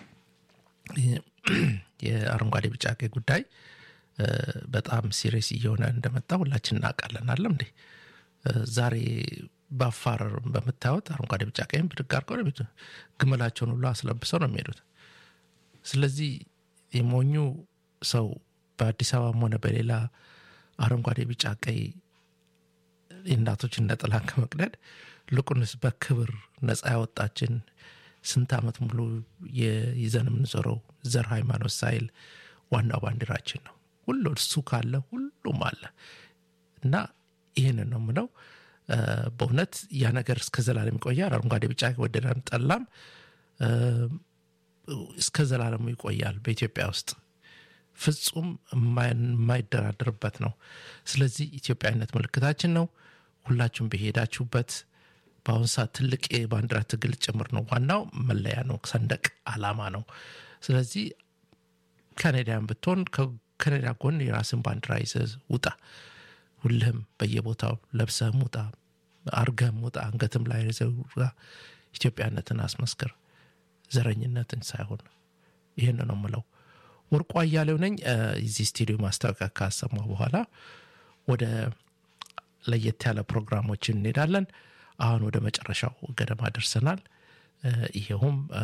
የአረንጓዴ ቢጫ ቀይ ጉዳይ እ፣ በጣም ሲሪየስ እየሆነ እንደመጣ ሁላችን እናውቃለን። አለም እንዴ እ፣ ዛሬ በአፋር በምታዩት አረንጓዴ ቢጫ ቀይም ብድግ አድርገው ነው የሚሄዱት። ግመላቸውን ሁሉ አስለብሰው ነው የሚሄዱት። ስለዚህ የሞኙ ሰው በአዲስ አበባም ሆነ በሌላ አረንጓዴ ቢጫ ቀይ የእናቶችን ነጠላ ከመቅደድ ልቁንስ በክብር ነፃ ያወጣችን ስንት ዓመት ሙሉ ይዘን የምንዞረው ዘር ሃይማኖት ሳይል ዋናው ባንዲራችን ነው። ሁሉ እሱ ካለ ሁሉም አለ እና ይህንን ነው ምለው። በእውነት ያ ነገር እስከ ዘላለም ይቆያል። አረንጓዴ ቢጫ ወደደም ጠላም እ፣ እስከ ዘላለሙ ይቆያል በኢትዮጵያ ውስጥ ፍጹም የማይ- የማይደራደርበት ነው። ስለዚህ ኢትዮጵያዊነት ምልክታችን ነው። ሁላችሁም በሄዳችሁበት በአሁኑ ሰዓት ትልቅ የባንዲራ ትግል ጭምር ነው። ዋናው መለያ ነው፣ ሰንደቅ ዓላማ ነው። ስለዚህ ካናዳያን ብትሆን ከካናዳ ጎን የራስን ባንዲራ ይዘህ ውጣ። ሁልህም በየቦታው ለብሰህም ውጣ፣ አርገህም ውጣ፣ አንገትም ላይ ይዘህ ውጣ። ኢትዮጵያነትን አስመስክር፣ ዘረኝነትን ሳይሆን። ይህን ነው የምለው። ወርቁ አያሌው ነኝ። እ፣ እዚህ ስቱዲዮ ማስታወቂያ ካሰማ በኋላ ወደ ለየት ያለ ፕሮግራሞችን እንሄዳለን። አሁን ወደ መጨረሻው ገደማ ደርሰናል። እ፣ ይሄውም እ፣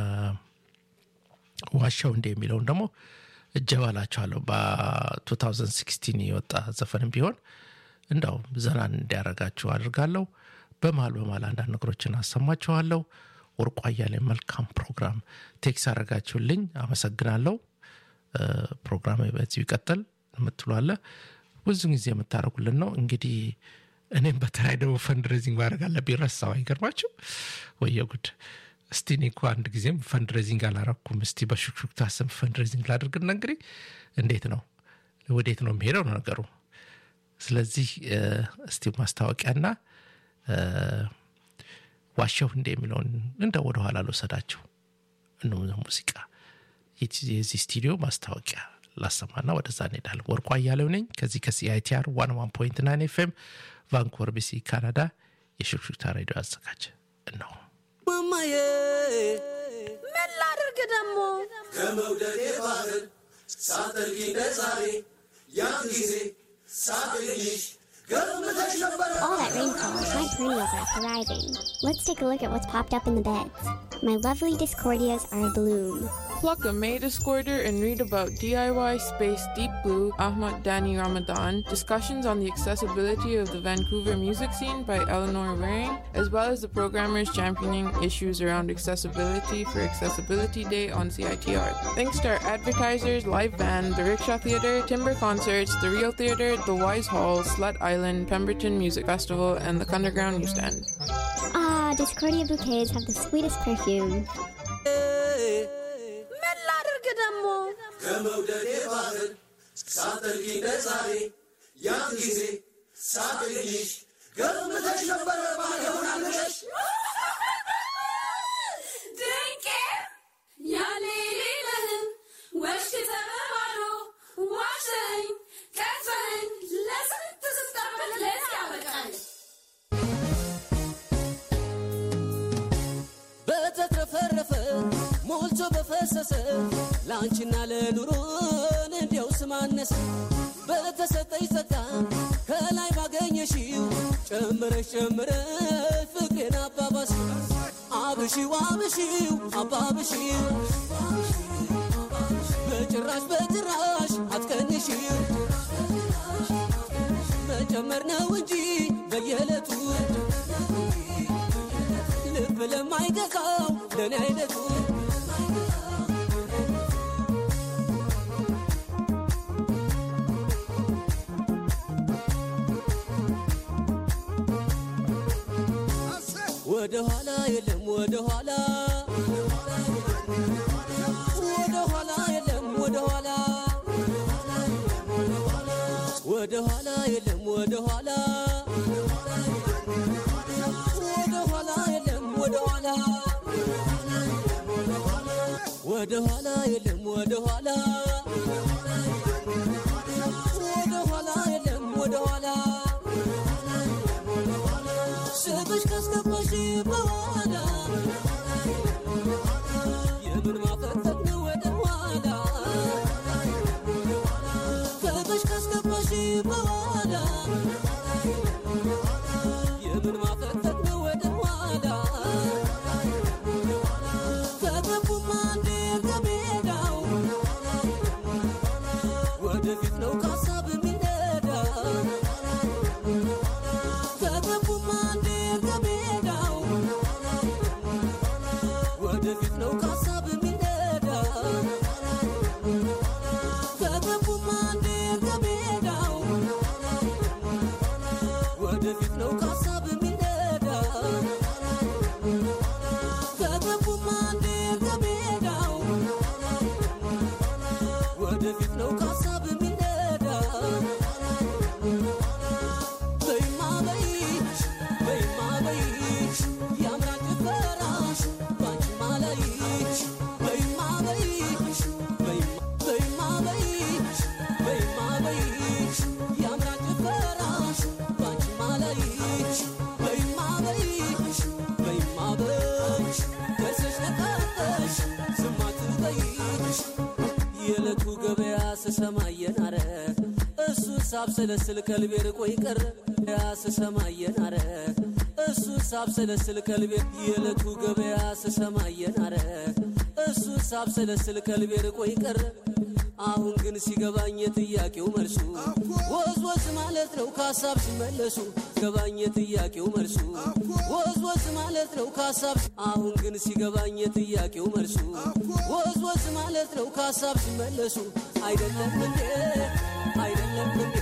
ዋሻው እንደ የሚለውን ደግሞ እጀባላችኋለሁ በ2016 የወጣ ዘፈንም ቢሆን እንዳው ዘናን እንዲያረጋችሁ አድርጋለሁ። በመሀል በመሀል አንዳንድ ነገሮችን አሰማችኋለሁ። ወርቁ አያሌው መልካም ፕሮግራም ቴክስ አረጋችሁልኝ፣ አመሰግናለሁ። እ፣ ፕሮግራም በዚሁ ይቀጥል የምትሏለ ብዙ ጊዜ የምታደርጉልን ነው። እንግዲህ እኔም በተለይ ደግሞ ፈንድሬዚንግ ማድረግ አለብኝ። ረሳው አይገርማችሁ? ወየ ጉድ! እስቲ እኔ እኮ አንድ ጊዜም ፈንድሬዚንግ አላረኩም። እስቲ በሹክሹክታ ስም ፈንድሬዚንግ ላድርግና እንግዲህ እንዴት ነው ወዴት ነው የሚሄደው ነው ነገሩ። ስለዚህ እ፣ እስቲ ማስታወቂያና እ፣ ዋሻው እንደ የሚለውን እንደ ወደኋላ ልወሰዳችሁ እነ ሙዚቃ የዚህ ስቱዲዮ ማስታወቂያ ላሰማና ወደዛ እንሄዳለን። ወርቁ አያሌው ነኝ ከዚህ ከሲአይቲአር ዋን ዋን ፖይንት ናይን ኤፍኤም ቫንኩቨር ቢሲ ካናዳ የሽክሽክታ ሬዲዮ አዘጋጅ ነው። ማማዬ ምን ላድርግ ደግሞ ከመውደዴ ባህር ሳጠልቂ እንደ ዛሬ ያን ጊዜ ሳገኝሽ ገርምተሽ ነበረ All that rainfall, my perennials are thriving. Let's take a look at what's popped up in the beds. My lovely Discordias are abloom. Pluck a May Discorder and read about DIY Space Deep Blue Ahmad Dani Ramadan, discussions on the accessibility of the Vancouver music scene by Eleanor Waring, as well as the programmers championing issues around accessibility for Accessibility Day on CITR. Thanks to our advertisers, Live Band, the Rickshaw Theatre, Timber Concerts, the Real Theatre, the Wise Hall, Slut Island, Pemberton Music Festival, and the Underground Newsstand. Ah, Discordia bouquets have the sweetest perfume. ምን ላድርግ ደግሞ ከመውደዴ ባህር ሳጠልቂ እንደ ዛሬ ያን ጊዜ ሳገኝሽ ገርምተሽ ነበረ ባለሆናለሽ ድንቄ ያኔ ሌለህም ወሽክ ተበባዶ ዋሸኝ ቀፈኝ ለስንት ስጠበቅ ለዚህ ያበቃል በተትረፈረፈ ሞልቶ በፈሰሰ ለአንቺና ለኑሮን እንዲያው ስማነሰ በተሰጠኝ ጸጋ ከላይ ባገኘሽው ጨምረሽ ጨምረሽ ፍቅሬን አባባሽው አብሺው አብሺው አባብሺው ጭራሽ በጭራሽ አትቀንሽ መጨመር ነው እንጂ በየዕለቱ ልብ ለማይገዛው ለእኔ አይነቱ ወደ ኋላ የለም ወደ ኋላ ወደ ኋላ የለም ወደ ኋላ ወደ ኋላ የለም ወደ ኋላ ወደ ኋላ የለም ወደ ኋላ ወደ ኋላ የለም ወደ ኋላ ወደ ኋላ የለም ወደ ኋላ ስብሽ ካስገባሽ በኋላ የምን ማፈጠጥ ነው ወደ ኋላ ስብሽ ካስገባሽ በኋላ የምን ማፈጠጥ ነው ወደ ኋላ ከገቡማ እንዴ ከሜዳው ወደፊት ነው ካሳብ የሚነዳ ከገቡማ እንዴ ከሜዳው ወደፊት ነው ካሳብ የሚነዳ ከገቡማ እንዴ ከሜዳው ወደፊት ነው ካሳብ የሚነዳ ከገቡማ እንዴ ከሜዳው ወደፊት ነው ካሳብ የሚነዳ በይማ በይሽ በይማ በይሽ ያምራል ጭፈራሽ ባንቺማ ላይሽ በይማ በይሽ በይማ በይሽ በይማ በይሽ ያምራል ጭፈራሽ ባንቺማ ላይሽ በይማ በይሽ በይማ በይሽ ደርሰሽ ነቃቀሽ ዝም አትበይሽ የዕለቱ ገበያ ስሰማ እየናረ እሱን ሳብሰለስል ከልቤ ርቆ ይቀረ ያ ስሰማ እየናረ እሱን ሳብሰለስል ከልቤ የዕለቱ ገበያ ስሰማ እየናረ እሱን ሳብሰለስል ከልቤ ርቆ ይቀረ አሁን ግን ሲገባኝ የጥያቄው መልሱ ወዝ ወዝ ማለት ነው ከሀሳብ ሲመለሱ ገባኝ የጥያቄው መልሱ ወዝ ወዝ ማለት ነው ከሀሳብ አሁን ግን ሲገባኝ የጥያቄው መልሱ ወዝ ወዝ ማለት ነው ከሀሳብ ሲመለሱ አይደለም እንዴ አይደለም እንዴ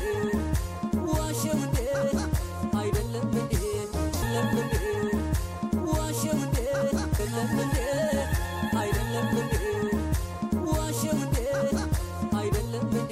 ዋሸው እንዴ አይደለም እንዴ አይደለም እንዴ ዋሸው እንዴ አይደለም እንዴ አይደለም እንዴ ዋሸው እንዴ አይደለም እንዴ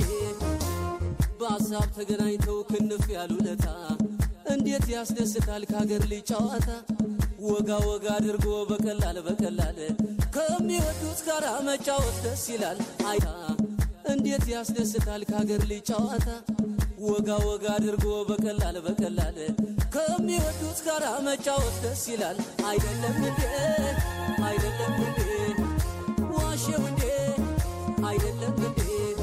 በሀሳብ ተገናኝተው ክንፍ ያሉለታ እንዴት ያስደስታል ከሀገር ልጅ ጨዋታ ወጋ ወጋ አድርጎ በቀላል በቀላል ከሚወዱት ጋር መጫወት ደስ ይላል አይታ እንዴት ያስደስታል ከሀገር ልጅ ጨዋታ ወጋ ወጋ አድርጎ በቀላል በቀላል ከሚወዱት ጋር መጫወት ደስ ይላል አይደለም እንዴ አይደለም እንዴ ዋሸው እንዴ አይደለም እንዴ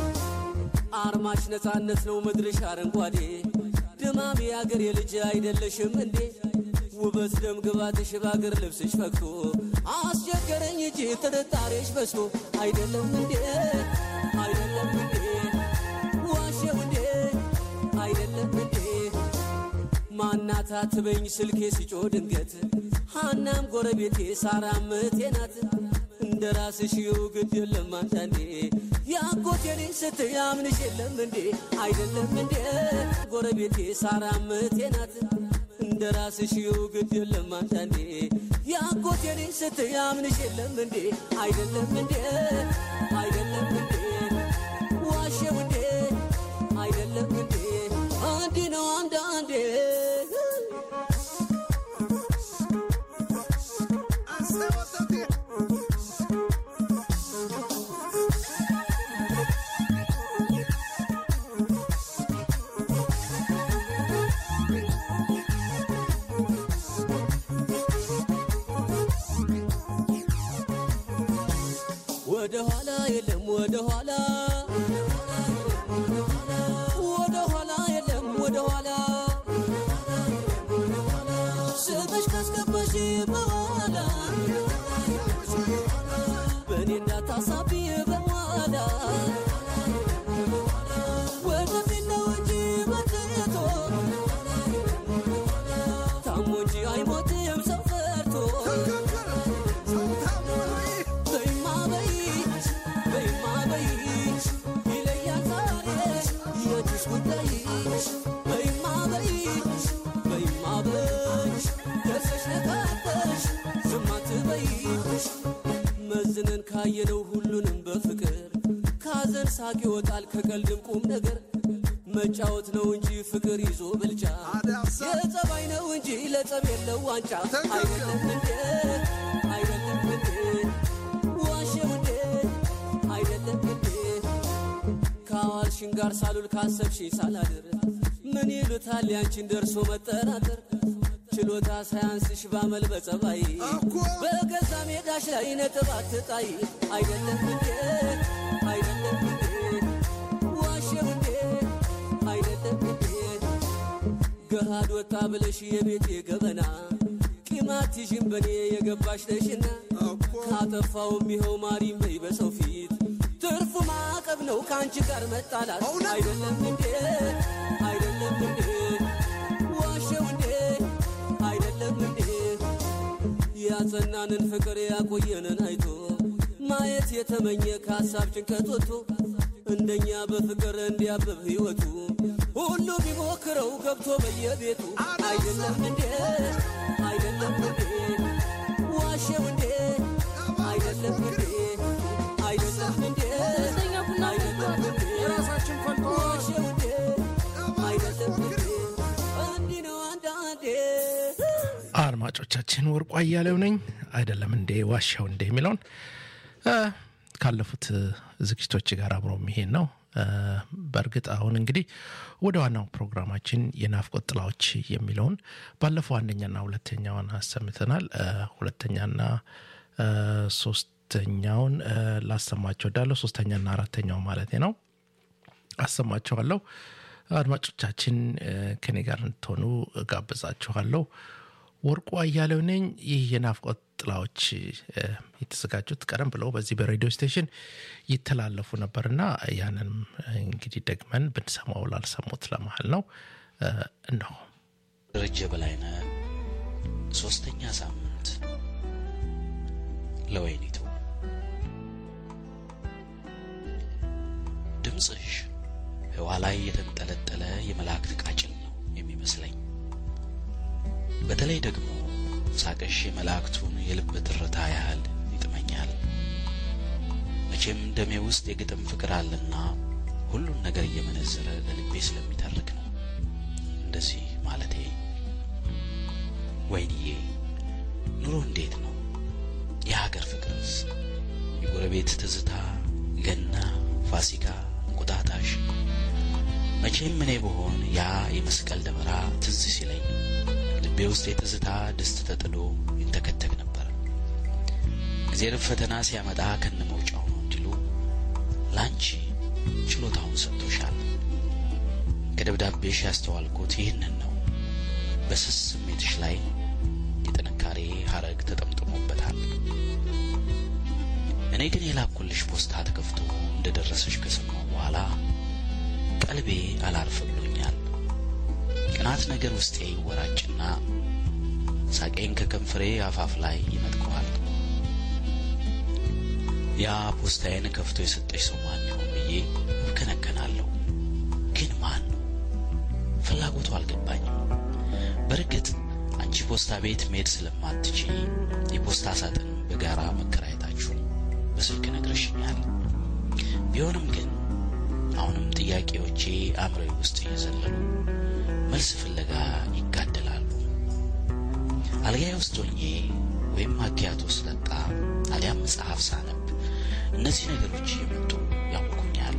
አርማሽ ነፃነት ነው ምድርሽ አረንጓዴ ድማም የአገር የልጅ አይደለሽም እንዴ ውበት ደም ግባትሽ በአገር ልብስሽ ፈክቶ አስቸገረኝ እጅ ጥርጣሬሽ በዝቶ አይደለም እንዴ አይደለም እንዴ ዋሸው እንዴ አይደለም እንዴ ማናታ ትበኝ ስልኬ ሲጮ ድንገት ሃናም ጎረቤቴ ሳራም እህቴ ናት እንደ ራስሽ ይው ግድ የለም አንዳንዴ ያጎቴ ልጅ ስትያምንሽ የለም እንዴ አይደለም እንዴ ጎረቤቴ ሳራም እህቴ ናት እንደ ራስሽ ይው ግድ የለም አንዳንዴ ያጎቴ ልጅ ስትያምንሽ የለም እንዴ አይደለም እንዴ አይደለም እንዴ ዋሸው እንዴ አይደለም እንዴ እንዲህ ነው አንዳንዴ ወደ ኋላ የለም ወደ ኋላ ወደ ኋላ የለም ወደ ኋላ ስምሽ ካስገባሽ በኋላ በእኔ እንዳታሳቢ በኋላ መዝነን ካየነው ሁሉንም በፍቅር ካዘን ሳቅ ይወጣል ከቀልድም ቁም ነገር መጫወት ነው እንጂ ፍቅር ይዞ ብልጫ የጸባይ ነው እንጂ ለጸብ የለው ዋንጫ አይደለም እንዴ አይደለም እንዴ ዋሸው እንዴ አይደለም እንዴ ከአዋልሽን ጋር ሳሉል ካሰብሽኝ ሳላድር ምን ይሉታል ያንቺን ደርሶ መጠራጠር ችሎታ ሳያንስሽ ባመል በጸባይ በገዛ ሜዳሽ ላይ ነጥብ አትጣይ አይደለም እንዴ አይደለም እንዴ ዋሸው እንዴ አይደለም እንዴ ገሃድ ወጣ ብለሽ የቤቴ ገበና ቂማት ይዥን በኔ የገባሽ ነሽና ካጠፋውም ይኸው ማሪም በይ በሰው ፊት ትርፉ ማዕቀብ ነው ከአንቺ ጋር መጣላት አይደለም እንዴ አይደለም እንዴ ዋሸው እንዴ አይደለም እንዴ ያጸናንን ፍቅር ያቆየንን አይቶ ማየት የተመኘ ከሀሳብ ጭንቀት ወጥቶ እንደኛ በፍቅር እንዲያብብ ሕይወቱ ሁሉ ቢሞክረው ገብቶ በየቤቱ አይደለም እንዴ አይደለም እንዴ ዋሸው እንዴ አይደለም እንዴ አይደለም እንዴ አይደለም እንዴ የራሳችን ፈልቶ ዋሸው እንዴ አይደለም እንዴ እንዲህ ነው አንዳንዴ አድማጮቻችን ወርቁ አያሌው ነኝ አይደለም እንዴ ዋሻው እንዴ የሚለውን እ፣ ካለፉት እ፣ ዝግጅቶች ጋር አብሮ የሚሄድ ነው እ፣ በእርግጥ አሁን እንግዲህ ወደ ዋናው ፕሮግራማችን የናፍቆት ጥላዎች የሚለውን ባለፈው አንደኛና ሁለተኛውን አሰምተናል እ፣ ሁለተኛና እ፣ ሶስተኛውን እ፣ ላሰማቸው ወዳለሁ ሶስተኛና አራተኛው ማለት ነው አሰማችኋለሁ አድማጮቻችን እ፣ ከኔ ጋር እንድትሆኑ ጋብዛችኋለሁ ወርቁ አያሌው ነኝ ይህ የናፍቆት ጥላዎች እ፣ የተዘጋጁት ቀደም ብለው በዚህ በሬዲዮ ስቴሽን ይተላለፉ ነበርና ያንንም እንግዲህ ደግመን ብንሰማው ላልሰሙት ለመሀል ነው እ፣ እነሆ ደረጀ በላይነህ ሶስተኛ ሳምንት ለወይኒቱ ድምፅሽ ህዋ ላይ የተንጠለጠለ የመላእክት ቃጭል ነው የሚመስለኝ። በተለይ ደግሞ ሳቅሽ የመላእክቱን የልብ ትርታ ያህል ይጥመኛል። መቼም ደሜ ውስጥ የግጥም ፍቅር አለና ሁሉን ነገር እየመነዘረ ለልቤ ስለሚተርክ ነው እንደዚህ ማለቴ። ወይንዬ ኑሮ እንዴት ነው? የሀገር ፍቅርስ? የጎረቤት ትዝታ፣ ገና፣ ፋሲካ፣ እንቁጣጣሽ መቼም እኔ ብሆን ያ የመስቀል ደመራ ትዝ ሲለኝ ልቤ ውስጥ የትዝታ ድስት ተጥዶ ይንተከተክ ነበር። እግዜር ፈተና ሲያመጣ ከነ መውጫው ነው እንዲሉ ላንቺ ችሎታውን ሰጥቶሻል። ከደብዳቤሽ ያስተዋልኩት ይህንን ነው። በስስ ስሜትሽ ላይ የጥንካሬ ሀረግ ተጠምጥሞበታል። እኔ ግን የላኩልሽ ፖስታ ተከፍቶ እንደደረሰሽ ከሰማሁ በኋላ ቀልቤ አላርፍ ብሎኛል። ቅናት ነገር ውስጤ ይወራጭና ሳቄን ከከንፈሬ አፋፍ ላይ ይነጥቀዋል። ያ ፖስታዬን ከፍቶ የሰጠሽ ሰው ማን ይሆን ብዬ እብከነከናለሁ። ግን ማን ነው? ፍላጎቱ አልገባኝም። በእርግጥ አንቺ ፖስታ ቤት መሄድ ስለማትች የፖስታ ሳጥን በጋራ መከራየታችሁን በስልክ ነግረሽኛል። ቢሆንም ግን አሁንም ጥያቄዎቼ አእምሮዬ ውስጥ እየዘለሉ መልስ ፍለጋ ይጋደላሉ። አልጋዬ ውስጥ ሆኜ ወይም ማኪያቶ ስጠጣ አሊያም መጽሐፍ ሳነብ እነዚህ ነገሮች እየመጡ ያውኩኛል።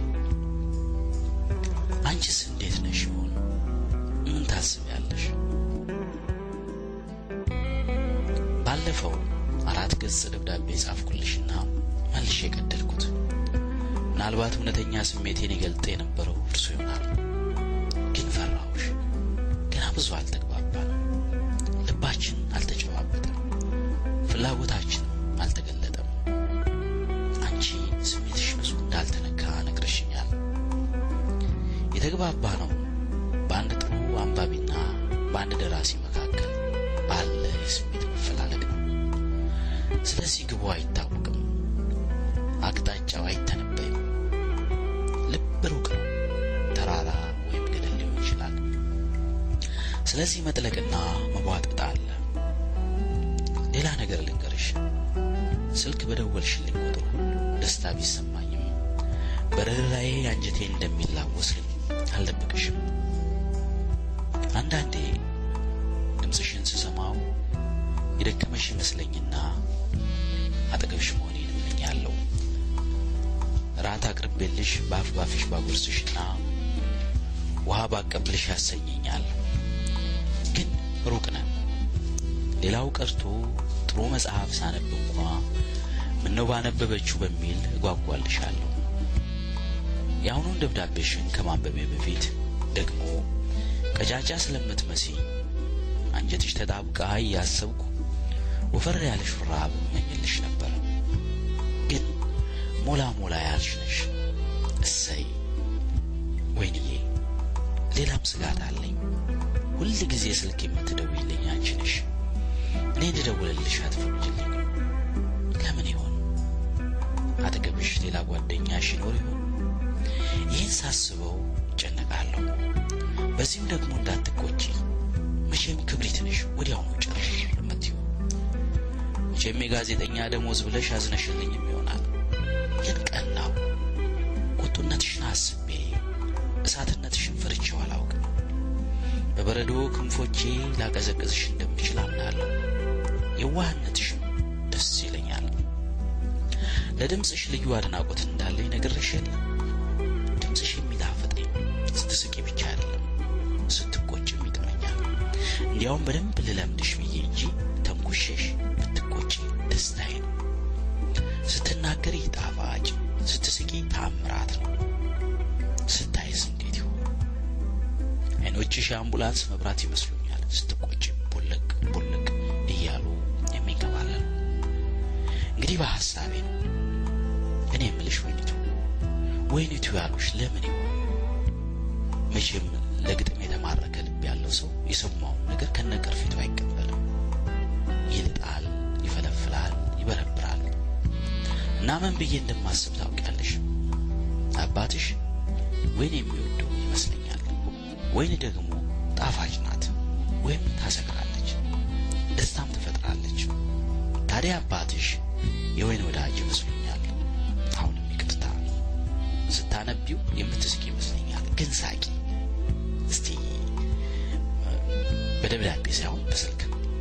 አንቺስ እንዴት ነሽ ይሆን? ምን ታስቢያለሽ? ባለፈው አራት ገጽ ደብዳቤ ጻፍኩልሽና መልሼ የቀደድኩት ምናልባት እውነተኛ ስሜቴን ይገልጥ የነበረው እርሱ ይሆናል። ግን ፈራሁሽ። ገና ብዙ አልተግባባን፣ ልባችን አልተጨባበጠም፣ ፍላጎታችን አልተገለጠም። አንቺ ስሜትሽ ብዙ እንዳልተነካ ነግረሽኛል። የተግባባ ነው በአንድ ጥሩ አንባቢና በአንድ ደራሲ መካከል ባለ የስሜት መፈላለግ ነው። ስለዚህ ግቡ አይታወቅም፣ አቅጣጫው አይተነበይም። ልብ ሩቅ ነው፣ ተራራ ወይም ገደል ሊሆን ይችላል። ስለዚህ መጥለቅና መቧጠጥ አለ። ሌላ ነገር ልንገርሽ፣ ስልክ በደወልሽልኝ ቁጥር ሁሉ ደስታ ቢሰማኝም በርኅራኄ አንጀቴ እንደሚላወስ ግን አልደብቅሽም። አንዳንዴ ድምፅሽን ስሰማው የደከመሽ ይመስለኝና አጠገብሽ መሆኔን እመኛለሁ። ራት አቅርቤልሽ በአፍ ባፍሽ ባጎርስሽና ውሃ ባቀብልሽ ያሰኘኛል። ግን ሩቅ ነን። ሌላው ቀርቶ ጥሩ መጽሐፍ ሳነብ እንኳ ምነው ባነበበችው በሚል እጓጓልሻለሁ። የአሁኑን ደብዳቤሽን ከማንበቤ በፊት ደግሞ ቀጫጫ ስለምትመስኝ አንጀትሽ ተጣብቃ እያሰብኩ ወፈር ያለ ሹራብ እመኝልሽ ነበር። ግን ሞላ ሞላ ያልሽ ነሽ። እሰይ ወይንዬ፣ ሌላም ስጋት አለኝ። ሁል ጊዜ ስልክ የምትደውይልኝ አንቺ ነሽ። እኔ እንድደውልልሽ አትፈቅጂልኝ። ለምን ይሆን? አጠገብሽ ሌላ ጓደኛሽ ይኖር ይሆን? ይህን ሳስበው እጨነቃለሁ። በዚህም ደግሞ እንዳትቆጪ። መቼም ክብሪት ነሽ፣ ወዲያውኑ ጭር የምትይው። መቼም የጋዜጠኛ ደሞዝ ብለሽ አዝነሽልኝም ይሆናል። ግን ቀናው ቁጡነትሽን አስቤ እሳትነትሽን ፈርቼው አላውቅም። በበረዶ ክንፎቼ ላቀዘቅዝሽ እንደምችል አምናለሁ። የዋህነትሽም ደስ ይለኛል። ለድምፅሽ ልዩ አድናቆት እንዳለኝ ነግሬሽ የለም። ድምፅሽ የሚጣፍጠኝ ስትስቂ ብቻ አይደለም፣ ስትቆጭም ይጥመኛል። እንዲያውም በደንብ ልለምድሽ ብዬ እንጂ ተንኩሼሽ ብትቆጪ ደስታዬ ነው። ስትናገሪ ጣፋጭ፣ ስትስቂ ተአምራት ነው። ስታይስ እንዴት ይሆን? አይኖችሽ የአምቡላንስ መብራት ይመስሉኛል። ስትቆጭ ቡልቅ ቡልቅ እያሉ የሚንከባለሉ እንግዲህ በሐሳቤ ነው። እኔ የምልሽ ወይኒቱ ወይኒቱ ያሉሽ ለምን ይሆን? መቼም ለግጥም የተማረከ ልብ ያለው ሰው የሰማውን ነገር ከነቅርፊቱ አይቀበልም። ይልጣል፣ ይፈለፍላል፣ ይበረብራል። እና ምን ብዬ እንደማስብ ታውቂያለሽ? አባትሽ ወይን የሚወደው ይመስለኛል። ወይን ደግሞ ጣፋጭ ናት፣ ወይም ታሰክራለች፣ ደስታም ትፈጥራለች። ታዲያ አባትሽ የወይን ወዳጅ ይመስሉኛል። አሁንም ይቅርታ፣ ስታነቢው የምትስቅ ይመስለኛል። ግን ሳቂ እስቲ በደብዳቤ ሳይሆን በስልክ።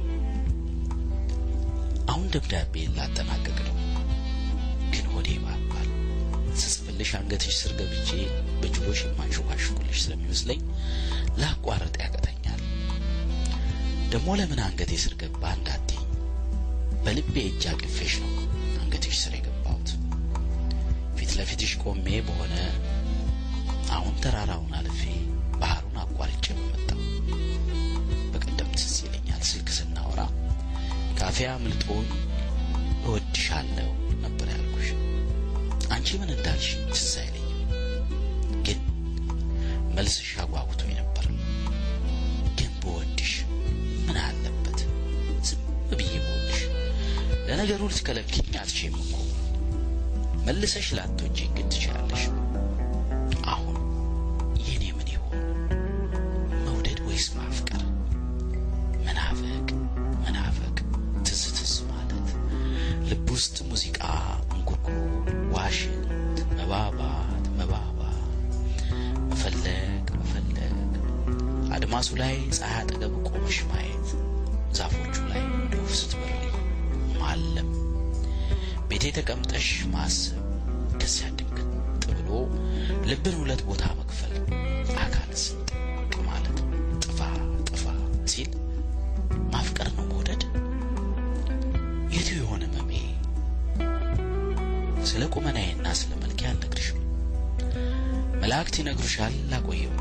አሁን ደብዳቤ ላጠናቀቅ ነው፣ ግን ሆዴ ባባል ስጽፍልሽ አንገትሽ ስር ገብቼ በጆሮሽ የማንሾካሾኩልሽ ስለሚመስለኝ ላቋረጥ ያቀተኛል። ደግሞ ለምን አንገቴ ስር ገባ እንዳትኝ፣ በልቤ እጅ አቅፌሽ ነው አንገትሽ ስር የገባሁት። ፊት ለፊትሽ ቆሜ በሆነ አሁን ተራራውን አልፌ ባህሩን አቋርጬ በመጣው በቀደም ትዝ ይለኛል ስልክ ስናወራ ካፌ አምልጦኝ እወድሻለሁ ነበር ያልኩሽ። አንቺ ምን እንዳልሽ ትዝ አይለኝም፣ ግን መልስሽ አጓጉቶኝ ነበር። ግን በወድሽ ምን አለበት ዝም ብዬ በወድሽ። ለነገሩ ልትከለክኝ አትችይም እኮ መልሰሽ ላትወጂኝ ግን ትችላለሽ። አሁን የኔ ምን ይሆን መውደድ ወይስ ማፍቀር? መናፈቅ መናፈቅ፣ ትዝ ትዝ ማለት፣ ልብ ውስጥ ሙዚቃ እንጉርጉሮ፣ ዋሽንት፣ መባባት መባባት፣ መፈለግ መፈለግ፣ አድማሱ ላይ ፀሐይ አጠገብ ቆመሽ ማየት፣ ዛፎቹ ላይ እንደ ወፍ ስትበሪ ማለም፣ ቤቴ ተቀምጠሽ ማሰብ፣ ከዚያ ድንግጥ ብሎ ልብን ሁለት ቦታ መክፈል፣ አካል ስንጥቅ ማለት ጥፋ ጥፋ ሲል ማፍቀር ነው መውደድ? የቱ የሆነ መሜ? ስለ ቁመናዬና ስለ መልኬ አልነግርሽም። መላእክት ይነግሩሻል፣ ላቆየው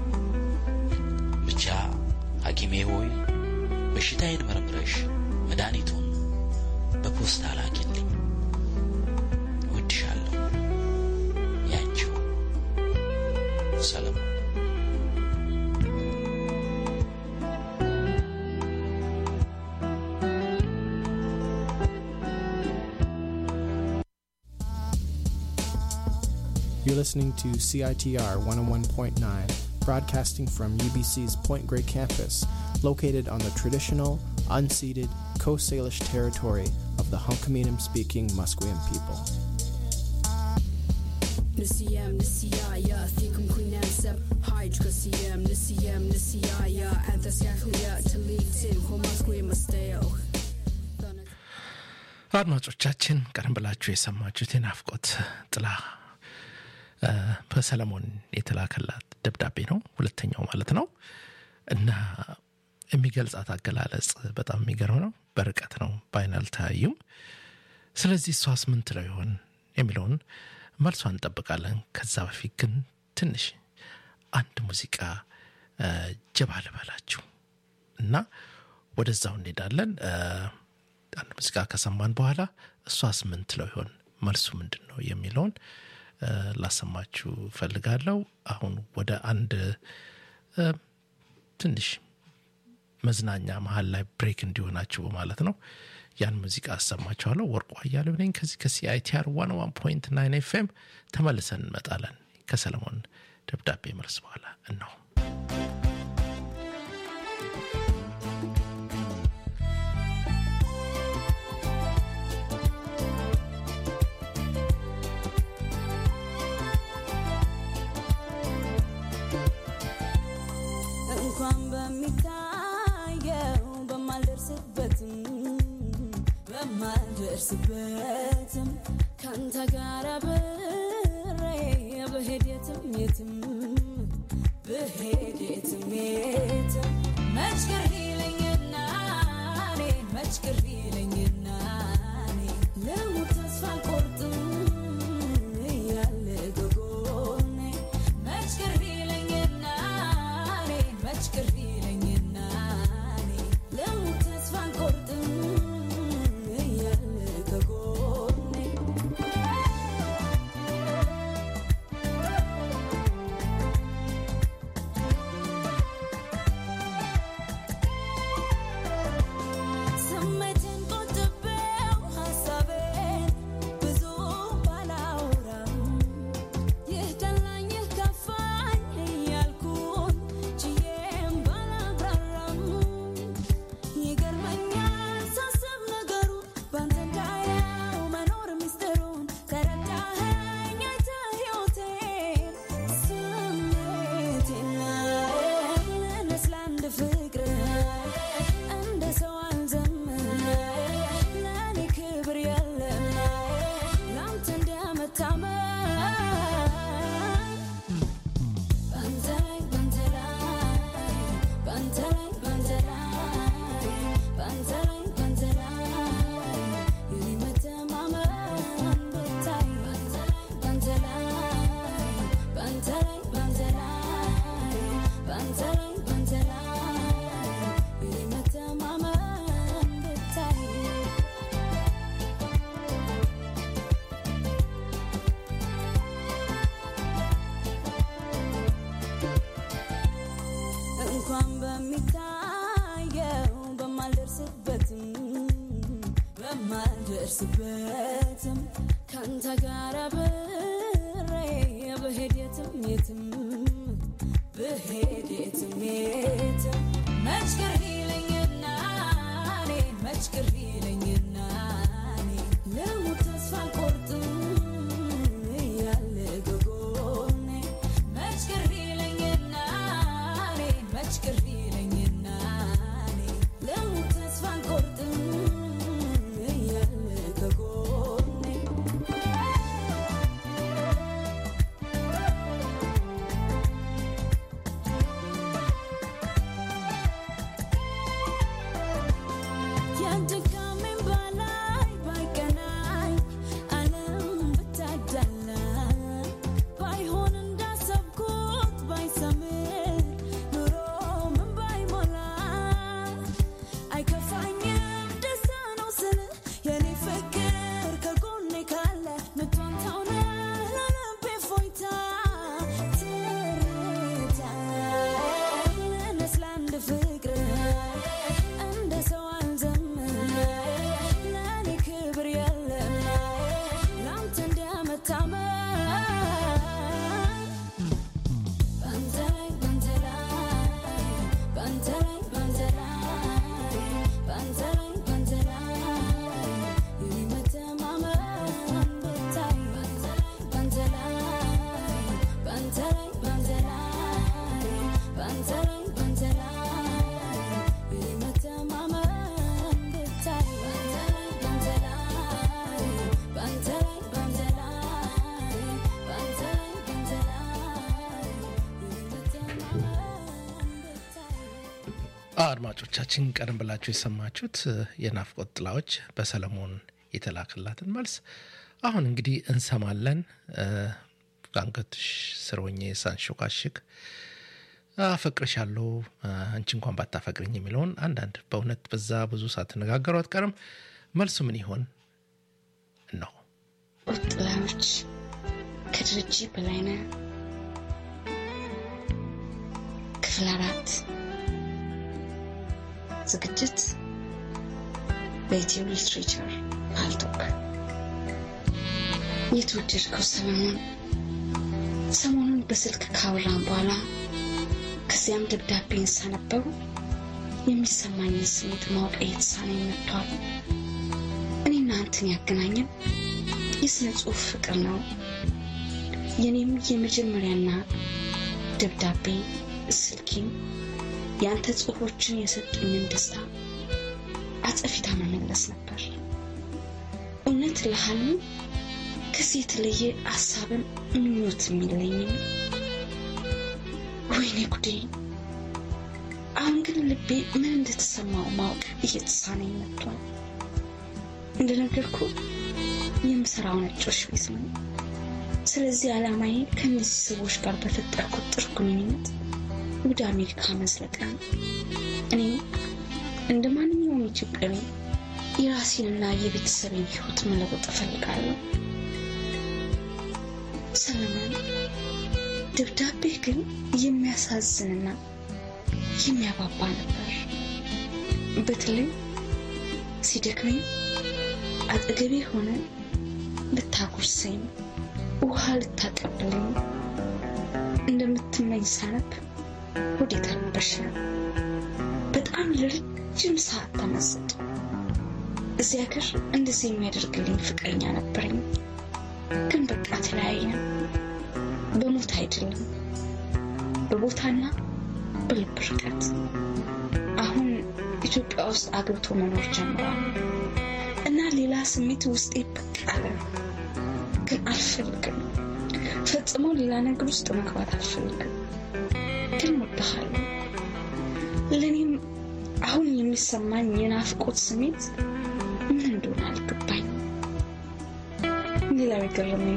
ብቻ ሐኪሜ ሆይ በሽታዬን መርምረሽ መድኃኒቱን በፖስታ ላኪልኝ። እወድሻለሁ። ያንቺው ሰለሞን። You're listening to CITR 101.9, broadcasting from UBC's Point Grey campus, located on the traditional, unceded Coast Salish territory of of the Hunkaminam speaking Musqueam people. Nisiyem, nisiyaya, thikum kuinem seb, hajj kasiyem, nisiyem, nisiyaya, anthas yakhliya, talitim, homasque masteo. አድማጮቻችን ቀደም ብላችሁ የሰማችሁት የናፍቆት ጥላ እ፣ በሰለሞን የተላከላት ደብዳቤ ነው ሁለተኛው ማለት ነው እና የሚገልጻት አገላለጽ በጣም የሚገርም ነው በርቀት ነው በአይን አልተያዩም ስለዚህ እሷስ ምን ትለው ይሆን የሚለውን መልሷ እንጠብቃለን ከዛ በፊት ግን ትንሽ አንድ ሙዚቃ እ፣ ጀባ ልበላችሁ እና ወደዛው እንሄዳለን እ፣ አንድ ሙዚቃ ከሰማን በኋላ እሷስ ምን ትለው ይሆን መልሱ ምንድን ነው የሚለውን እ፣ ላሰማችሁ ፈልጋለሁ አሁን ወደ አንድ እ፣ ትንሽ መዝናኛ መሀል ላይ ብሬክ እንዲሆናችሁ በማለት ነው ያን ሙዚቃ አሰማችኋለሁ ወርቁ አያሌው ነኝ ከዚህ ከሲአይቲአር ዋን ዋን ፖይንት ናይን ኤፍኤም ተመልሰን እንመጣለን ከሰለሞን ደብዳቤ መልስ በኋላ እነሆ እንኳን በሚታየው በማልደርስበትም በማልደርስበትም ከአንተ ጋር አብሬ ብሄድ የትም የትም ብሄድ የትም የትም መች ቅር ይለኝና እኔ መች ቅር ይለኝና እኔ ልሙት ተስፋ አልቆርጥም እያለ ከጎኔ መች ቅር ይለኝና እኔ መች ቅር ይለኝና እኔ ልሙት ተስፋ አልቆርጥም እያለ ከጎኔ ስሜቴን ቆጥቤው ሀሳቤን ብዙ ባላወራም ይህ ደላኝ ይህ ከፋኝ እያልኩኝ ችዬም ባላብራራም ይገርመኛል ሳስብ ነገሩን ባንተ እንዳየው መኖር ሚስጥሩን ተረዳኸኝ አይተህ ሕይወቴን ስሜቴን ልነስ ለአንድ ፍቅር እንደ ሰው አልዘምር ለእኔ ክብር የለም ለአንተ እንደመታመን ባንተ ላይ ባንተ ላይ ባንተ ላይ ባንተ ላይ ባንተ ላይ ባንተ ላይ የኔ መተማመን ብታይ ባንተ ላይ ባንተ ላይ ባንተ ላይ ባንተ ላይ ባንተ ላይ የኔ መተማመን ብታይ እንኳን በሚታየው በማልደርስበትም በማልደርስበትም ከአንተ ጋር አብሬ ብሄድ የትም የትም ብሄድ የትም የትም መች ቅር ይለኝና እኔ መች ቅር ይለኝና እኔ ልሙት ተስፋ አልቆርጥም እያለ ከጎኔ መች ቅር ይለኝና እኔ መች ቅር ይለኝና እኔ ልሙት ተስፋ አልቆርጥም እያለ ከጎኔ የድካሜን በላይ ባይቀናኝ ዓለም ብታዳላ ባይሆን እንዳሰብኩት ባይሰምር ኑሮ ምን ባይሞላ አይከፋኝም ደስታ ነው ስል የኔ ፍቅር ከጎኔ ካለ ምቷን ታውነ ለልቤ ፎይታ ትርታ ልነስ ለአንድ ፍቅር እንደ ሰው አልዘምር ለእኔ ክብር የለም ለአንተ እንደመታመን ባንተ ላይ ባንተ ላይ ባንተ ላይ ባንተ ላይ ባንተ ላይ ባንተ ላይ አድማጮቻችን ቀደም ብላችሁ የሰማችሁት የናፍቆት ጥላዎች በሰለሞን የተላከላትን መልስ አሁን እንግዲህ እንሰማለን። አንገትሽ ስር ሆኜ ሳንሾካሽክ አፈቅርሻለሁ አንቺ እንኳን ባታፈቅርኝ የሚለውን አንዳንድ በእውነት በዛ ብዙ ሳትነጋገሩ አትቀርም። መልሱ ምን ይሆን ነው? ጥላዎች ከድርጅ በላይነህ ክፍል አራት ዝግጅት በኢትዮ ሊትሬቸር ፓልቶክ የተወደድከው ሰለሞን ሰሞኑን በስልክ ካወራን በኋላ ከዚያም ደብዳቤን ሳነበው የሚሰማኝን ስሜት ማወቅ እየተሳነኝ መጥቷል። እኔና አንተን ያገናኘን የሥነ ጽሑፍ ፍቅር ነው። የኔም የመጀመሪያና ደብዳቤ ስልኬን የአንተ ጽሑፎችን የሰጡኝን ደስታ አጸፊታ መመለስ ነበር። እውነት ለሃልን ከዚህ የተለየ ሀሳብን ምኞት የሚለኝም ወይኔ ጉዴ! አሁን ግን ልቤ ምን እንደተሰማው ማወቅ እየተሳነኝ መጥቷል። እንደነገርኩ የምሰራው ነጮች ቤት ነው። ስለዚህ ዓላማዬ ከእነዚህ ሰዎች ጋር በፈጠርኩት ጥሩ ግንኙነት ወደ አሜሪካ መዝለቅ ነው። እኔም እንደ ማንኛውም ኢትዮጵያዊ የራሴንና የቤተሰቤን ሕይወት መለወጥ እፈልጋለሁ። ሰለሞን፣ ደብዳቤህ ግን የሚያሳዝንና የሚያባባ ነበር። በተለይ ሲደክመኝ አጠገቤ ሆነ ልታጎርሰኝ፣ ውሃ ልታቀብለኝ እንደምትመኝ ሳነብ ሆዴ ተረበሸ። በጣም ለረጅም ሰዓት ተመሰጥ። እዚህ ሀገር እንደዚህ የሚያደርግልኝ ፍቅረኛ ነበረኝ፣ ግን በቃ ተለያየን። በሞት አይደለም በቦታና በልብ ርቀት። አሁን ኢትዮጵያ ውስጥ አግብቶ መኖር ጀምሯል እና ሌላ ስሜት ውስጤ ብቅ አለ። ግን አልፈልግም፣ ፈጽሞ ሌላ ነገር ውስጥ መግባት አልፈልግም። ግን እወድሃለሁ። ለእኔም አሁን የሚሰማኝ የናፍቆት ስሜት ምን እንደሆነ አልገባኝ። ሌላው የገረመኝ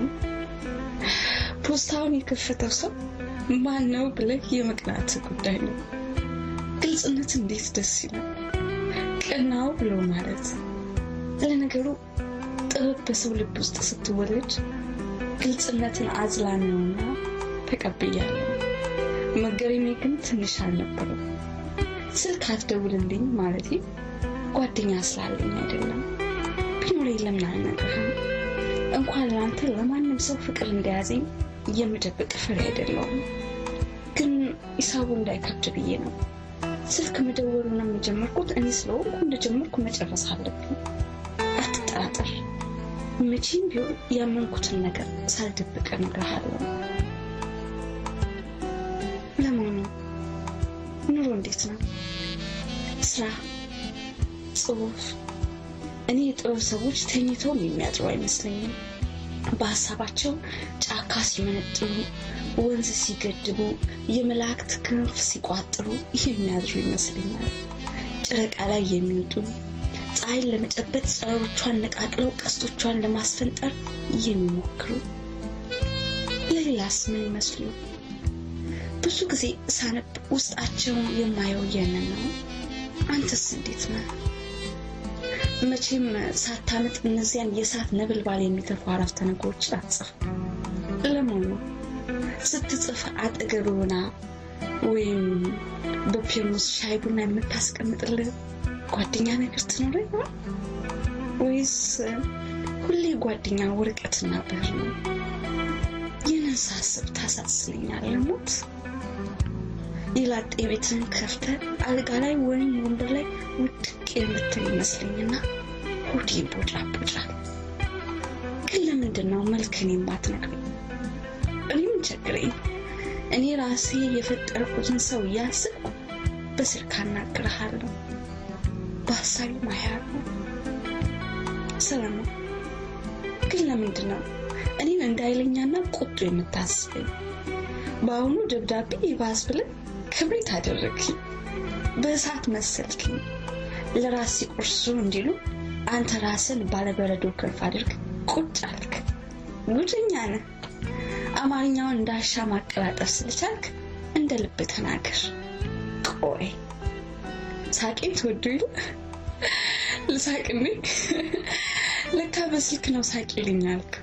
ፖስታውን የከፈተው ሰው ማን ነው ብለህ የመቅናት ጉዳይ ነው። ግልጽነት እንዴት ደስ ይላል! ቀናው ብሎ ማለት ለነገሩ ጥበብ በሰው ልብ ውስጥ ስትወለድ ግልጽነትን አዝላ ነውና ተቀብያለሁ። መገረሜ ግን ትንሽ አልነበረም። ስልክ አትደውልልኝ ማለቴ ጓደኛ ስላለኝ አይደለም። ቢኖረኝ ለምን አልነግርህም? እንኳን ለአንተ ለማንም ሰው ፍቅር እንደያዘኝ የምደብቅ ፍሬ አይደለውም። ግን ሂሳቡ እንዳይከብድ ብዬ ነው። ስልክ መደወሉን የጀመርኩት እኔ ስለሆንኩ እንደጀመርኩ መጨረስ አለብኝ። አትጠራጠር። መቼም ቢሆን ያመንኩትን ነገር ሳልደብቅ እነግርሃለሁ። ለመሆኑ ኑሮ እንዴት ነው? ስራ፣ ጽሁፍ? እኔ የጥበብ ሰዎች ተኝተውም የሚያድሩ አይመስለኝም። በሀሳባቸው ጫካ ሲመነጥሩ፣ ወንዝ ሲገድቡ፣ የመላእክት ክንፍ ሲቋጥሩ የሚያድሩ ይመስለኛል። ጨረቃ ላይ የሚወጡ ፀሐይን ለመጨበጥ ጸሮቿን ነቃቅለው ቀስቶቿን ለማስፈንጠር የሚሞክሩ ለሌላስ ምን ይመስሉ? ብዙ ጊዜ ሳነብ ውስጣቸው የማየው ያንን ነው። አንተስ እንዴት ነህ? መቼም ሳታምጥ እነዚያን የእሳት ነበልባል የሚተፉ አረፍተ ነገሮችን አትጽፍ። ለመሆኑ ስትጽፍ አጠገብ ሆና ወይም በፔርሙስ ሻይ ቡና የምታስቀምጥልህ ጓደኛ ነገር ትኖረ ይሆን ወይስ ሁሌ ጓደኛ ወረቀትና ብዕር ነው? ይህንን ሳስብ ታሳስለኛለህ ሞት። የላጤ ቤትን ከፍተ አልጋ ላይ ወይም ወንበር ላይ ውድቅ የምትል ይመስለኝና ሆዴ ቦጫ ቦጫል። ግን ለምንድን ነው መልክን የማትነግረኝ? እኔ ምን ቸግረኝ? እኔ ራሴ የፈጠርኩትን ሰው እያስብኩ በስልክ አናግርሃለሁ፣ በሀሳቢ ማያለሁ። ሰለሞን ግን ለምንድን ነው እኔን እንደ ኃይለኛና ቁጡ የምታስበኝ? በአሁኑ ደብዳቤ ይባስ ብለን ክብሪት አደረግኝ። በእሳት መሰልክኝ። ለራስ ሲቆርሱ እንዲሉ አንተ ራስን ባለበረዶ ክንፍ አድርግ ቁጭ አልክ። ጉደኛ ነህ። አማርኛውን እንዳሻ ማቀላጠፍ ስለቻልክ እንደ ልብ ተናገር። ቆይ ሳቄን ትወዱ ይሉ ልሳቅኔ ለካ በስልክ ነው ሳቅ ይልኛል እኮ።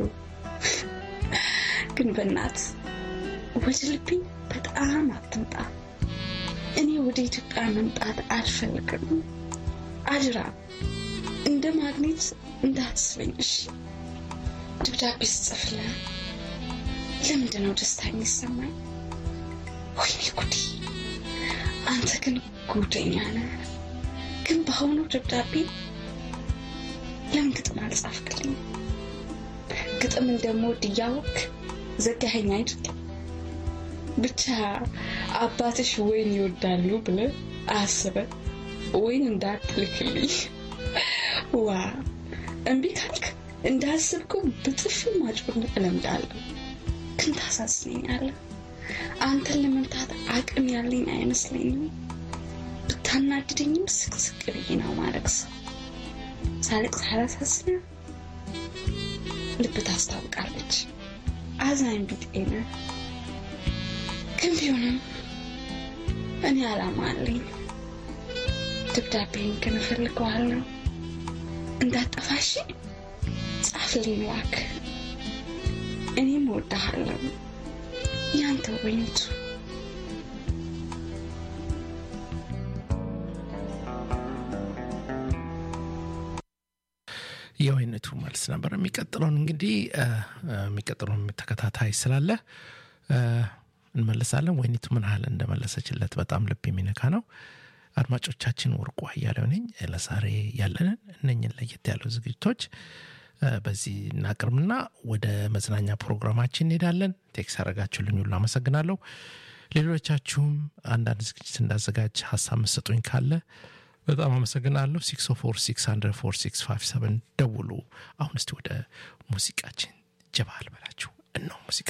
ግን በእናት ወደ ልቤ በጣም አትምጣ። እኔ ወደ ኢትዮጵያ መምጣት አልፈልግም። አድራ እንደ ማግኔት እንዳትስበኝ እሺ። ደብዳቤ ስጽፍልህ ለምንድን ነው ደስታ የሚሰማኝ? ወይኔ ጉዴ! አንተ ግን ጉደኛ ነህ። ግን በአሁኑ ደብዳቤ ለምን ግጥም አልጻፍክልኝ? ግጥም እንደምወድ እያወቅህ ዘጋኸኝ አይደል? ብቻ አባትሽ ወይን ይወዳሉ ብለህ አስበህ ወይን እንዳትልክልኝ። ዋ እምቢ ካልክ እንዳስብከው በጥፊ ማጮን እለምዳለሁ። ግን ታሳዝነኛለህ። አንተን ለመምታት አቅም ያለኝ አይመስለኝም። ብታናድደኝም ስቅስቅ ብዬ ነው ማድረግ ሰው ሳልቅ ሳላሳስነ ልብ ታስታውቃለች። አዛኝ ቢጤ ነህ። ግን ቢሆንም እኔ አላማ አለኝ። ደብዳቤን ግን እፈልገዋለሁ። እንዳጠፋሽ ጻፍልኝ እባክህ። እኔም እወድሃለሁ። ያንተ ወይንቱ የወይነቱ መልስ ነበር። የሚቀጥለውን እንግዲህ የሚቀጥለውን ተከታታይ ስላለ እንመልሳለን። ወይኒቱ ምን ያህል እንደመለሰችለት በጣም ልብ የሚነካ ነው። አድማጮቻችን፣ ወርቁ አያሌው ነኝ። ለዛሬ ያለንን እነኝን ለየት ያሉ ዝግጅቶች በዚህ እናቅርብና ወደ መዝናኛ ፕሮግራማችን እንሄዳለን። ቴክስ ያደረጋችሁልኝ ሁሉ አመሰግናለሁ። ሌሎቻችሁም አንዳንድ ዝግጅት እንዳዘጋጅ ሀሳብ መሰጡኝ ካለ በጣም አመሰግናለሁ። ሲክስ ፎር ሲክስ ሀንድረድ ፎር ሲክስ ፋይቭ ሰቨን ደውሉ። አሁን እስቲ ወደ ሙዚቃችን ጀባ አልበላችሁ እነው ሙዚቃ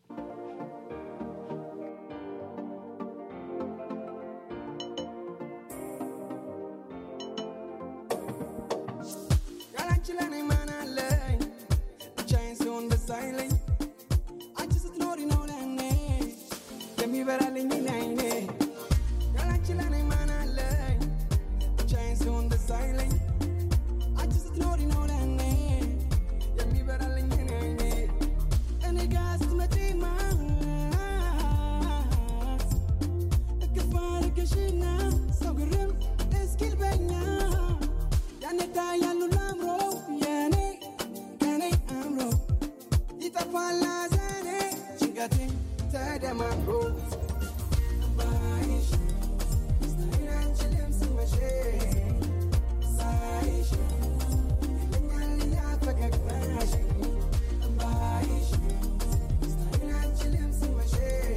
ያላንቺ ለኔ ማን አለኝ? ብቻዬን ስሆን ደስ አይለኝ። አንቺ ስትኖሪ ነው ለኔ የሚበራልኝ አይኔ። ያላንቺ ለኔ ማን አለኝ? ብቻዬን ስሆን ደስ አይለኝ። አንቺ ስትኖሪ ነው ለኔ የሚበራልኝ አይኔ። እኔ ጋ ስትመጪማ እቅፍ አድርገሽና ሰው ግርም እስኪል በኛ ያኔ ታያሉ ላምሮ የኔ ከኔ አምሮ ይጠፋል ሐዘኔ ጭንቀቴ ተደማምሮ ባይሽ ስታይን አንችልም ስመሽ ሳይሽ ይለኛል ያ ፈገግታሽ ባይሽ ስታይን አንችልም ስመሽ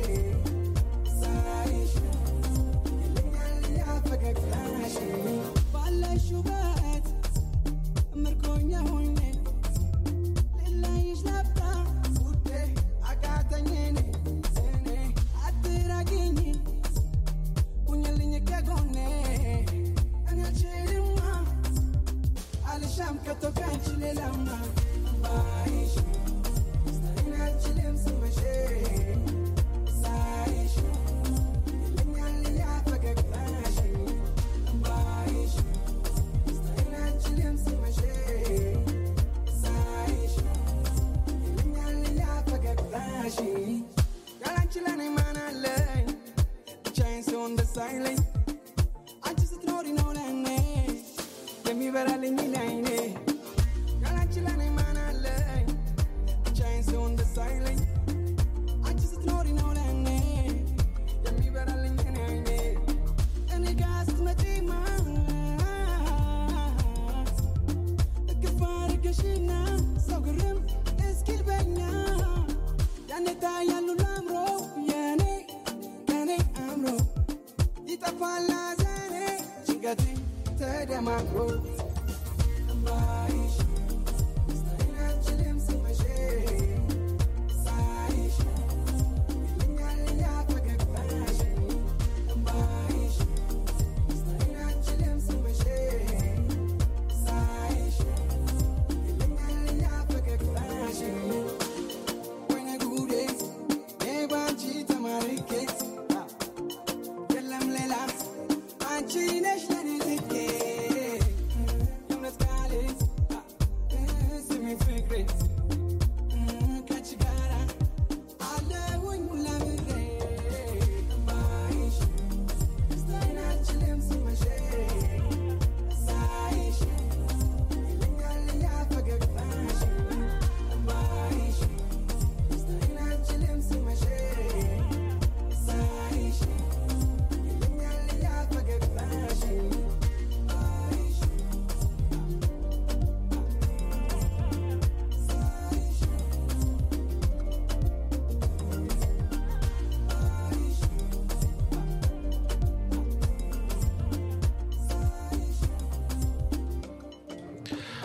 ሳይሽ ይለኛል ያ ፈገግታሽ ባለሽ ውበት ምርኮኛ ሆኜ ልለይሽ ላብቃ ውዴ አቃተኝ እኔ እኔ አትራቂኝ ሁኝልኝ ከጎኔ እኔ አልችልማ አልሻም ከቶ ካንቺ ሌላማ ባይሽ ስታይን አልችልም ስመሽ ሳይሽ ይለኛል ያ ፈገግታሽ ባይሽ ስታይን አልችልም ስመሽ ሳይሽ ይለኛል ያ ፈገግታሽ ያላንቺ ለኔ ማን አለኝ? ብቻዬን ስሆን ደስ አይለኝ። አንቺ ስትኖሪ ነው ለኔ የሚበራልኝ አይኔ። ያላንቺ ለኔ ማን አለኝ? ብቻዬን ስሆን ደስ አይለኝ። አንቺ ስትኖሪ ነው ለኔ የሚበራልኝ አይኔ። እኔ ጋ ስትመጪማ እቅፍ አድርገሽና ሰው ግርም እስኪል በኛ ያኔ ታያሉ ላምሮ የኔ ከኔ አምሮ ይጠፋል ሐዘኔ ጭንቀቴ ተደማምሮ ባይሽ ስታይን አልችልም ስመሽ ሳይሽ ይለኛል ያ ፈገግታሽ ባይሽ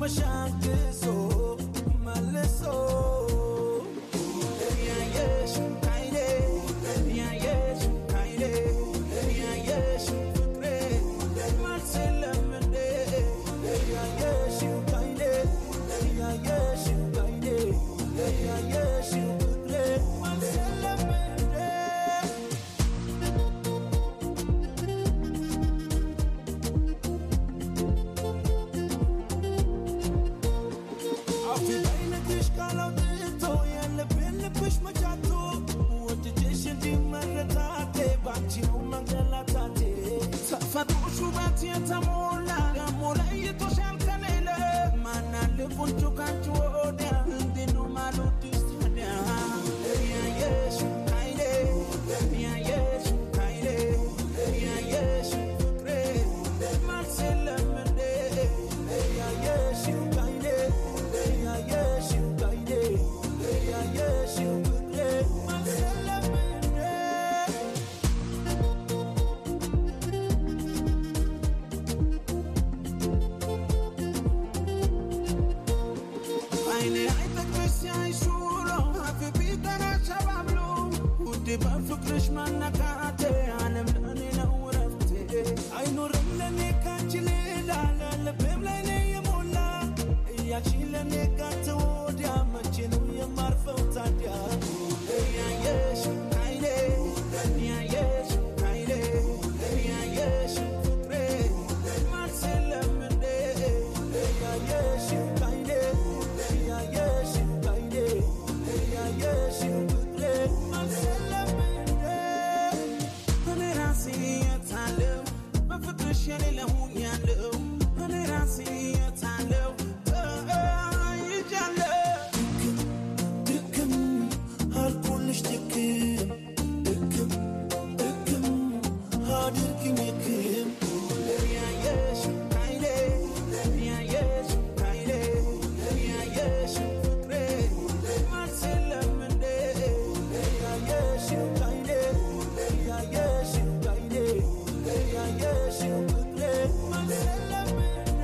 መሻግሶ መልሶ ያየሽ ካይኔ ያየሽ ካይኔ ያየሽ ፍቅሬ መልስ የለም እንዴ ያየሽ ካይኔ ያየሽ ካይኔ ያየሽ ፍቅሬ መልስ የለም እንዴ አፍ በዓይነትሽ ቃላውጥቶ ያለብን ልብሽ መቻቶ ወድጄሽ እንጂ መረታቴ ባንቺ ነው መንገላታቴ ተፈጥሮሽ ውበት የተሞላ ደሞ ለይቶሻል ከሌለ ማናል ቁንጮ ካንቺ ወዲያ እንዴት ነው ማልወድሽ ታዲያ ያየሽ ካይኔ ያየሽ ካይኔ ያየሽ ፍቅሬ መልስ የለም እንዴ ያየሽ ካይኔ ያየሽ ካይኔ ያየሽ ፍቅሬ መልስ የለም እንዴ አይኔ አይጠግብሽ ሲያይሽ ውሎ አፍ ቢጠራሽ አባብሎ ውዴ በፍቅርሽ መነካቴ ዓለም ለእኔ ነው ረፍቴ አይኖርም ለእኔ ካንቺ ሌላ ለልቤም ላይ ነው የሞላ እያልሽ ለእኔ ጋር ወዲያ መቼ ነው የማርፈው ታዲያ ያየሽ አይኔ ያየሽ አይኔ ያየሽ ፍቅሬ መልስ የለም እንዴ ያየሽ አይኔ ያየሽ አይኔ ያየሽ ፍቅሬ መልስ የለም እንዴ እኔ ራሴ የታለው በፍቅርሽ የሌለ ሆኛለሁ እኔ ራሴ የታለው ተይዣለሁ ድክም አልኩልሽ ድክም ድክም ድክም አድርግኝ ክም ያየሽ አይኔ ያየሽ አይኔ ያየሽ ፍቅሬ መልስ የለም እንዴ ያየሽ አይኔ ያየሽ አይኔ ያየሽ ፍቅሬ መልስ የለም እንዴ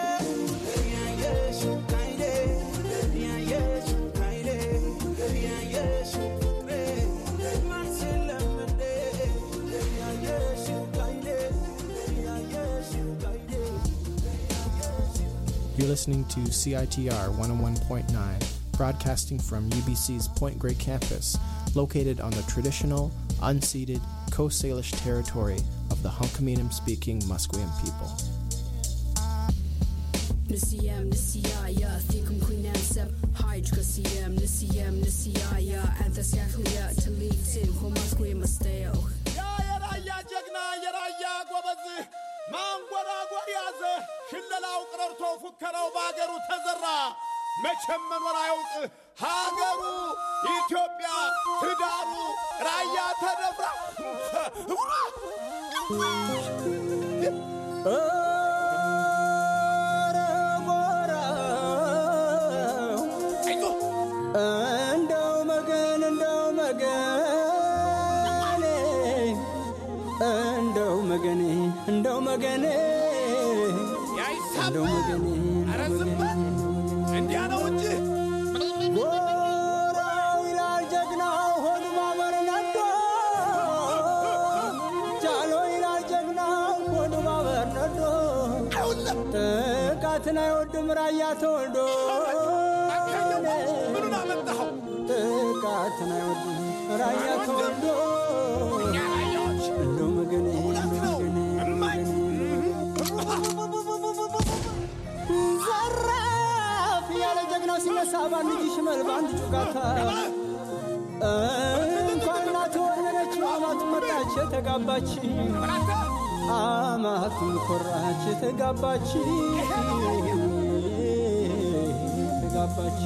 ያየሽ አይኔ ያየሽ አይኔ ያየሽ ፍቅሬ መልስ የለም እንዴ ያየሽ አይኔ ያየሽ አይኔ You're listening to CITR 101.9, broadcasting from UBC's Point Grey campus, located on the traditional, unceded Coast Salish territory of the Hunkaminam speaking Musqueam people. نسيام نسيايا فيكم كنا نسب هايج كسيام نسيام نسيايا أنت سيخليا تليتين هو مسكوي مستيو የራያ ጀግና የራያ ጎበዝ ማንጎራጎር ያዘ ሽለላው ቀረርቶ ፉከራው በአገሩ ተዘራ መቼም መኖር አያውቅ ሀገሩ ኢትዮጵያ ትዳሩ ራያ ተደፍራ እንደው መገን እንደው መገን እንደው መገን እንደው መገን እንደው መገን እንዲያ ነው እንጂ ጎራው ይላል ጀግናው ሆዱ ማበር ነዶ ጃሎ ይላል ጀግናው ሆዱ ማበር ነዶ ጥቃትን አይወድም ራያ ተወልዶ ጥቃትን አይወድም ራያ ተወልዶ እንደው መገኔ እንደው መገኔ ዘራፍ ያለ ጀግናው ሲነሳ በአንድ እጅ ሽመል በአንድ ጩጋታ እንኳን እናት ወለደች አማቱ መጣች የተጋባች አማቱም ኮራች የተጋባች የተጋባች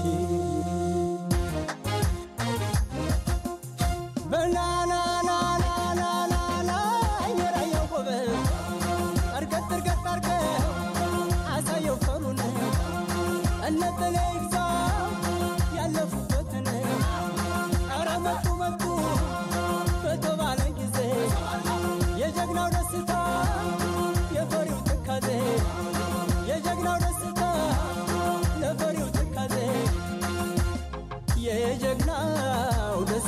በላላላላላላ የራያው ጎበዝ እርገጥ እርገጥ አርገው አሳየው ፈሩን እነጠለ ይግዛ ያለፉበትን ኧረ መጡ መጡ በተባለ ጊዜ የጀግናው ደስታ የፈሪው ትካዜ የጀግናው ደስታ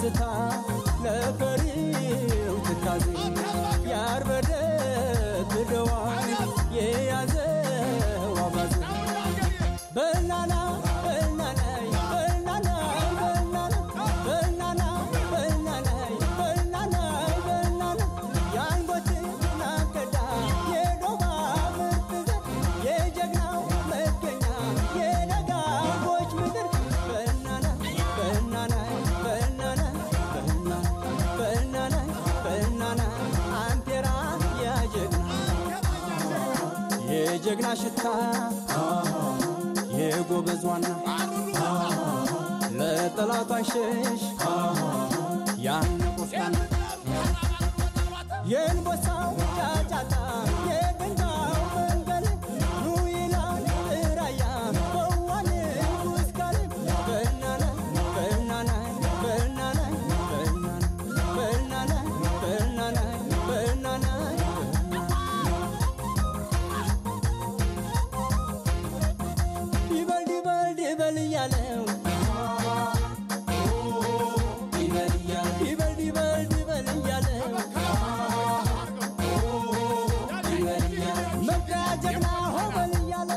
ደስታ ለፈሪው ትካዜ ያርበደብደዋል የያዘው አባዜ በናና በናናይ በናናይ በናና በናና በናናይ በናናይ በናና የአንጎት ናገዳ የዶባ ምርጥ ዘር የጀግናው መገኛ የነጋቦች ምድር በናና በናናይ በናና በናና በናናይ በናና አንቴራ ያጀግና የጀግና ሽታ የጎበዝ ዋና ለጠላቱ አይሸሽ ያን ቆፍጣና የእንቦሳው ጫጫታ የድንጋው መንገድ ኑ ይላል ራያ በዋን ውስካል በናና በናና በናና በናና በናና በናና ይበል ይበል ይበል እያለው ይበል ይበል ይበል እያለው መግቢያ ጀግና ሆበል እያለ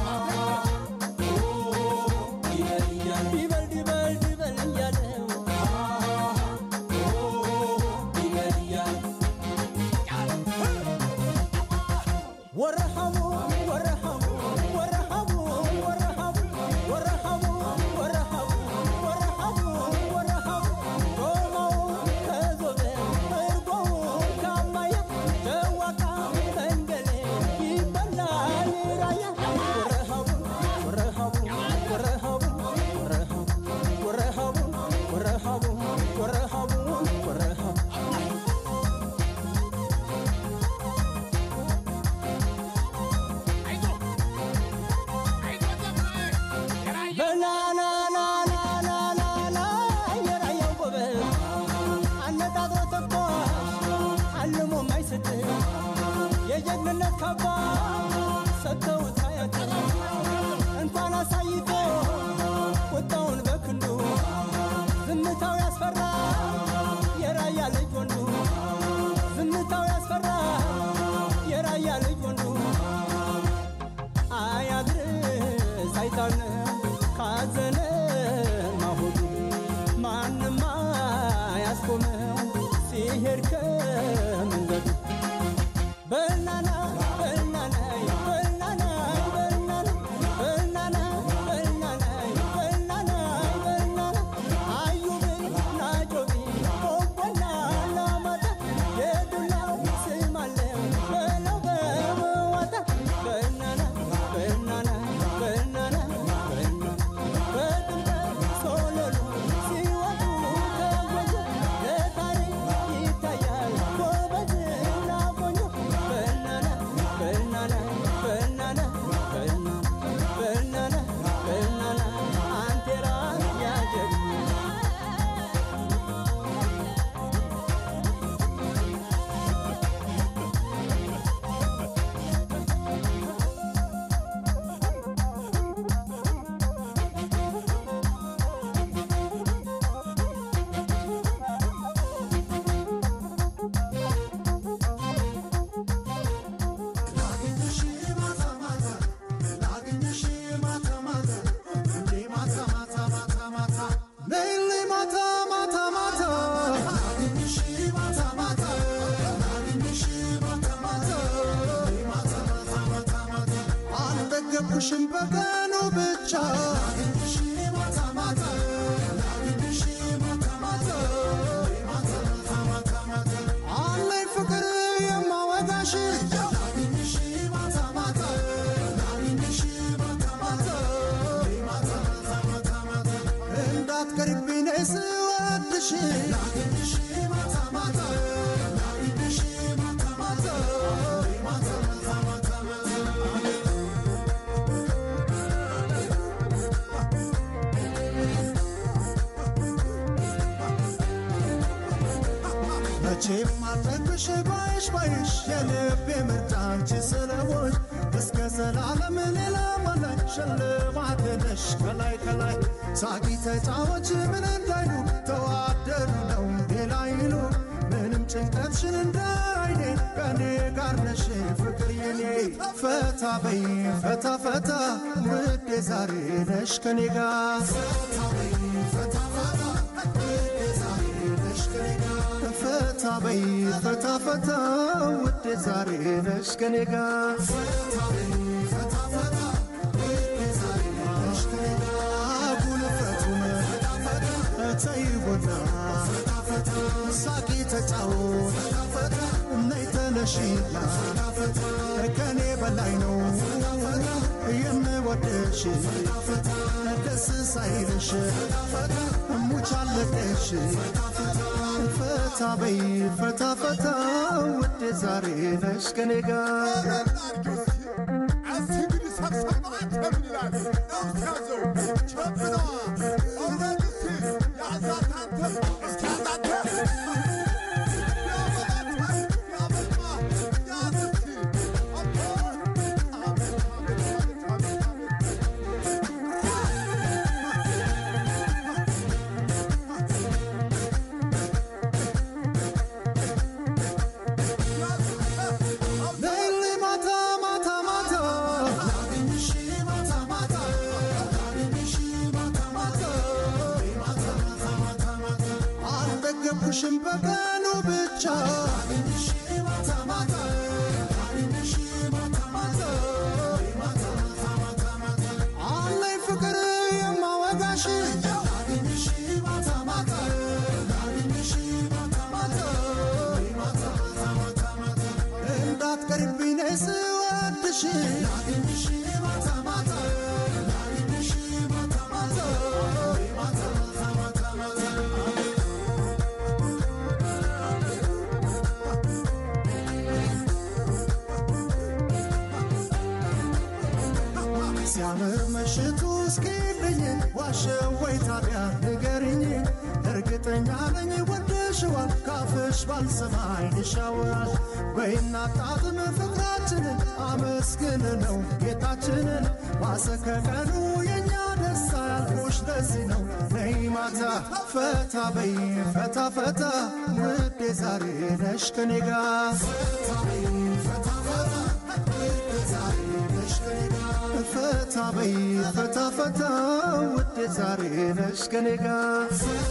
ይበል ይበል ይበል እያለው ወረሃቡ ወረሃቡ ወረሃቡ ወረሃቡ ወረሃቡ ወረሃቡ ወረሃቡ ወረሃቡ ዶማው ከዞበ እርጎው ካማያ ደዋቃ መንገሌ ይበላል ራያ ወረሃቡ ወረሃቡ ወረሃቡ ወረሃቡ ወረሃቡ ወረሃቡ ወረሃቡ ወረሃቡ በናናናናናና የራያው ጎበዝ አነጣጥሮ ተኳሽ አልሞ ማይስት የጀግንነት ካባ ሰጥተውት አያት እንኳን አሳይቶ ቁጣውን በክንዱ ዝምታው ያስፈራ የራያ ልጅ ወንዱ ዝምታው ያስፈራ የራያ ልጅ ወንዱ አያድርስ አይታልም ካዘነ ማሆዱ ማንም አያስቆመው ሲሄድ ከመንገዱ በናና በናናይ በናናይ በናና በናና በናናይ በናናይ በናና አዩብን ናጮቢ ቆቦና ላማጣ የዱላው ስም አለው በለው በመዋጣ በናና በናና በናና በናና በጥምቀት ሶለሉ ሲወጡ ከወንዙ ለታሪክ ይታያል ጎበዝና ቆንጆ በናና በናና በናና በናና በናና በናና አንቴራ ያጀግና አልጠገብኩሽም በቀኑ ብቻ አለኝ ፍቅር የማወጋሽ እንዳትቀርብኝ ነይ ስወድሽ መቼም አልጠግብሽ ባይሽ ባይሽ የልቤ ምርጫ አንቺ ስለሆንሽ እስከ ዘላለም ሌላ ማላይ ሽልማቴ ነሽ ከላይ ከላይ ሳቂ ተጫወች ምን እንዳይሉ ተዋደዱ ጋር ነሽ ፍቅር የኔ ፈታ በይ ፈታ ፈታ ውዴ ዛሬ ነሽ ከኔ ጋር ፈታ በይ ፈታ ፈታ ውዴ ዛሬ ነሽ ከኔ ጋር ጉልፈቱን ተይቦና ሳቂ ተጫወት ነይ ተነሺና ከኔ በላይ ነው የምወደሽ ደስ ሳይልሽ ሙች አለቀሽ ፈታ በይ ፈታ ፈታ ውዴ ዛሬ ነሽ ከኔ ጋር ነይልኝ ማታ ማታ ማታ አልጠገብኩሽም በቀኑ ብቻ አለኝ ፍቅር የማወጋሽ እንዳትቀርብኝ ነይ ስወድሽ ሲያምር ምሽቱ እስኪልኝ ዋሸው ወይ ታዲያ ንገሪኝ እርግጠኛ ነኝ ወደሽዋል ካፍሽ ባልሰማ ዓይንሽ ያወራል በይና ጣጥም ፍቅራችንን አመስግን ነው ጌታችንን ማሰከቀኑ የእኛ ደስታ ያልኩሽ ለዚህ ነው ነይ ማታ ፈታ በይ ፈታ ፈታ ውዴ ዛሬ ነሽ ከኔ ጋር ፈታ በይ ፈታ ፈታ ውዴ ዛሬ ነሽ ከኔ ጋር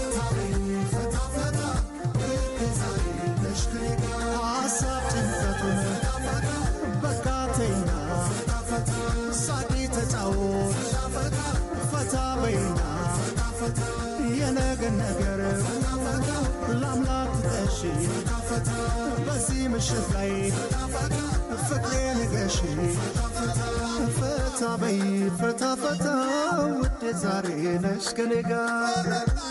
ሀሳብ ጭንቀቱን በቃ ተይና ሳቂ ተጫወት ፈታ በይና የነገን ነገር ለአምላክ ትጠሺ በዚህ ምሽት ላይ ፍቅሬ ንገሺ ፈታ በይ ፈታ ፈታ ውዴ ዛሬ ነሽ ከኔ ጋር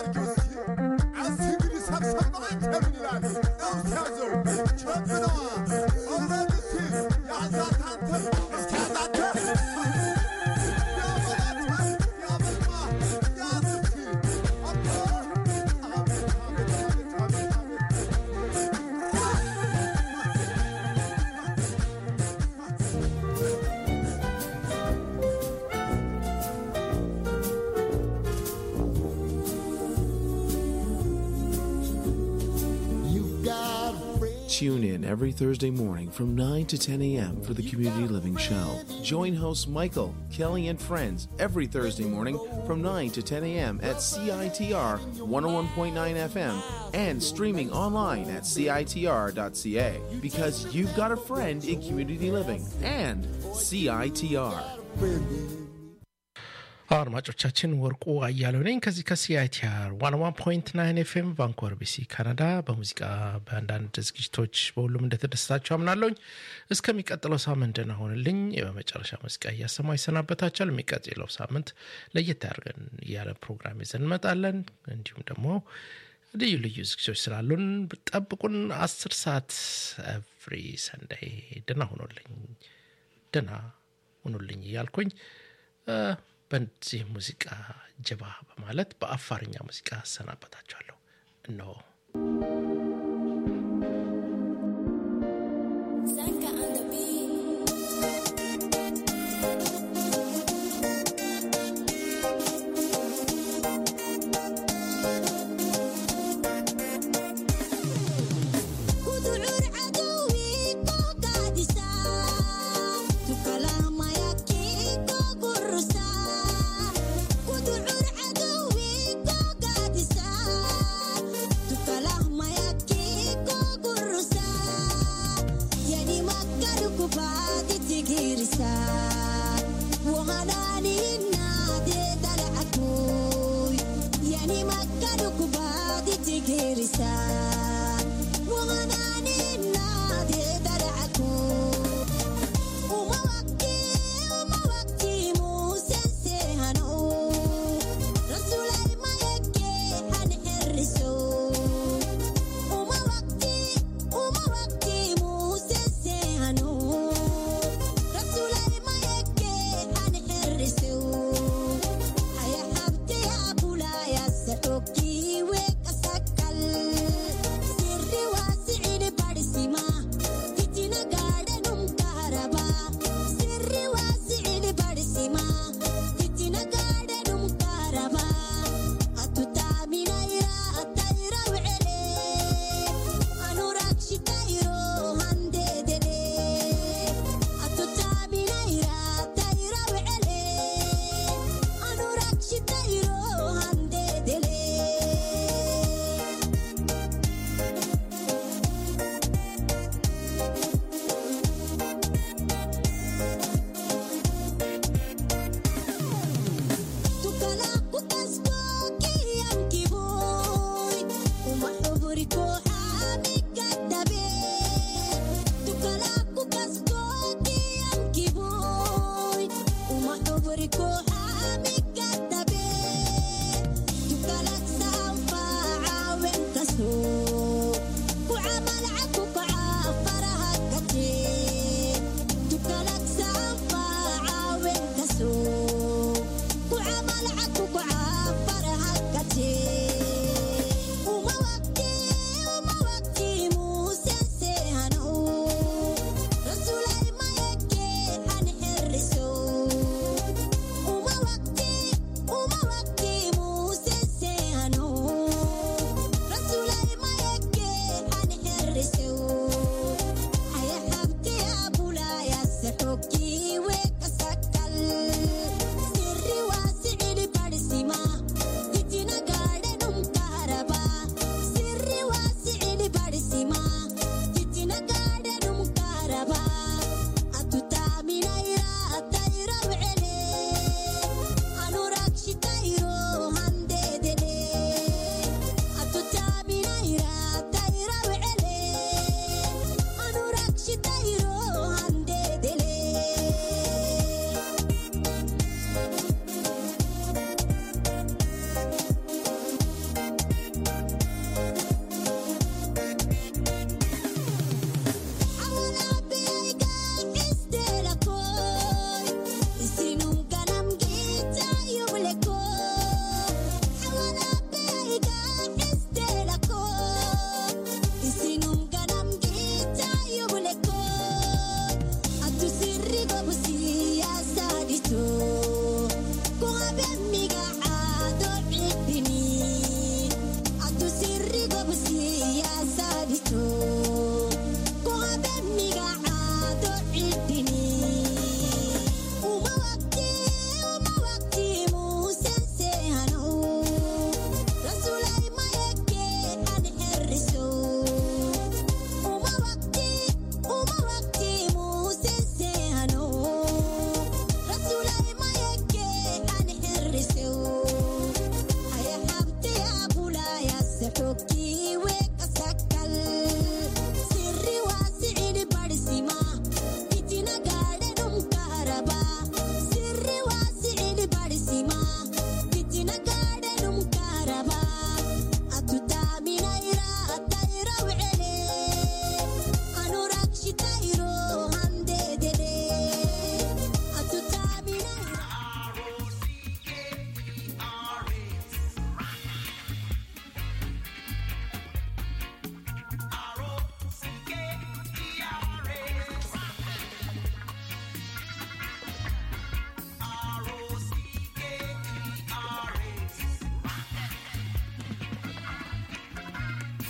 Tune in every Thursday morning from 9 to 10 a.m. for the Community Living Show. Join hosts Michael, Kelly, and friends every Thursday morning from 9 to 10 a.m. at CITR 101.9 FM and streaming online at CITR.ca because you've got a friend in community living and CITR. አድማጮቻችን ወርቁ አያሌው ነኝ ከዚህ ከሲአይቲአር ዋን ዋን ፖይንት ናይን ኤፍኤም ቫንኮቨር ቢሲ ካናዳ በሙዚቃ በአንዳንድ ዝግጅቶች በሁሉም እንደተደሰታችሁ አምናለሁኝ እስከሚቀጥለው ሳምንት ደህና ሆንልኝ በመጨረሻ ሙዚቃ እያሰማ ይሰናበታችኋል የሚቀጥለው ሳምንት ለየት ያደርገን እያለ ፕሮግራም ይዘን እንመጣለን እንዲሁም ደግሞ ልዩ ልዩ ዝግጅቶች ስላሉን ጠብቁን አስር ሰዓት ኤቭሪ ሰንዳይ ደህና ሆኖልኝ ደህና ሁኑልኝ እያልኩኝ በዚህ ሙዚቃ ጀባ በማለት በአፋርኛ ሙዚቃ አሰናበታችኋለሁ እነሆ كدعور عدوي قاقعد girisa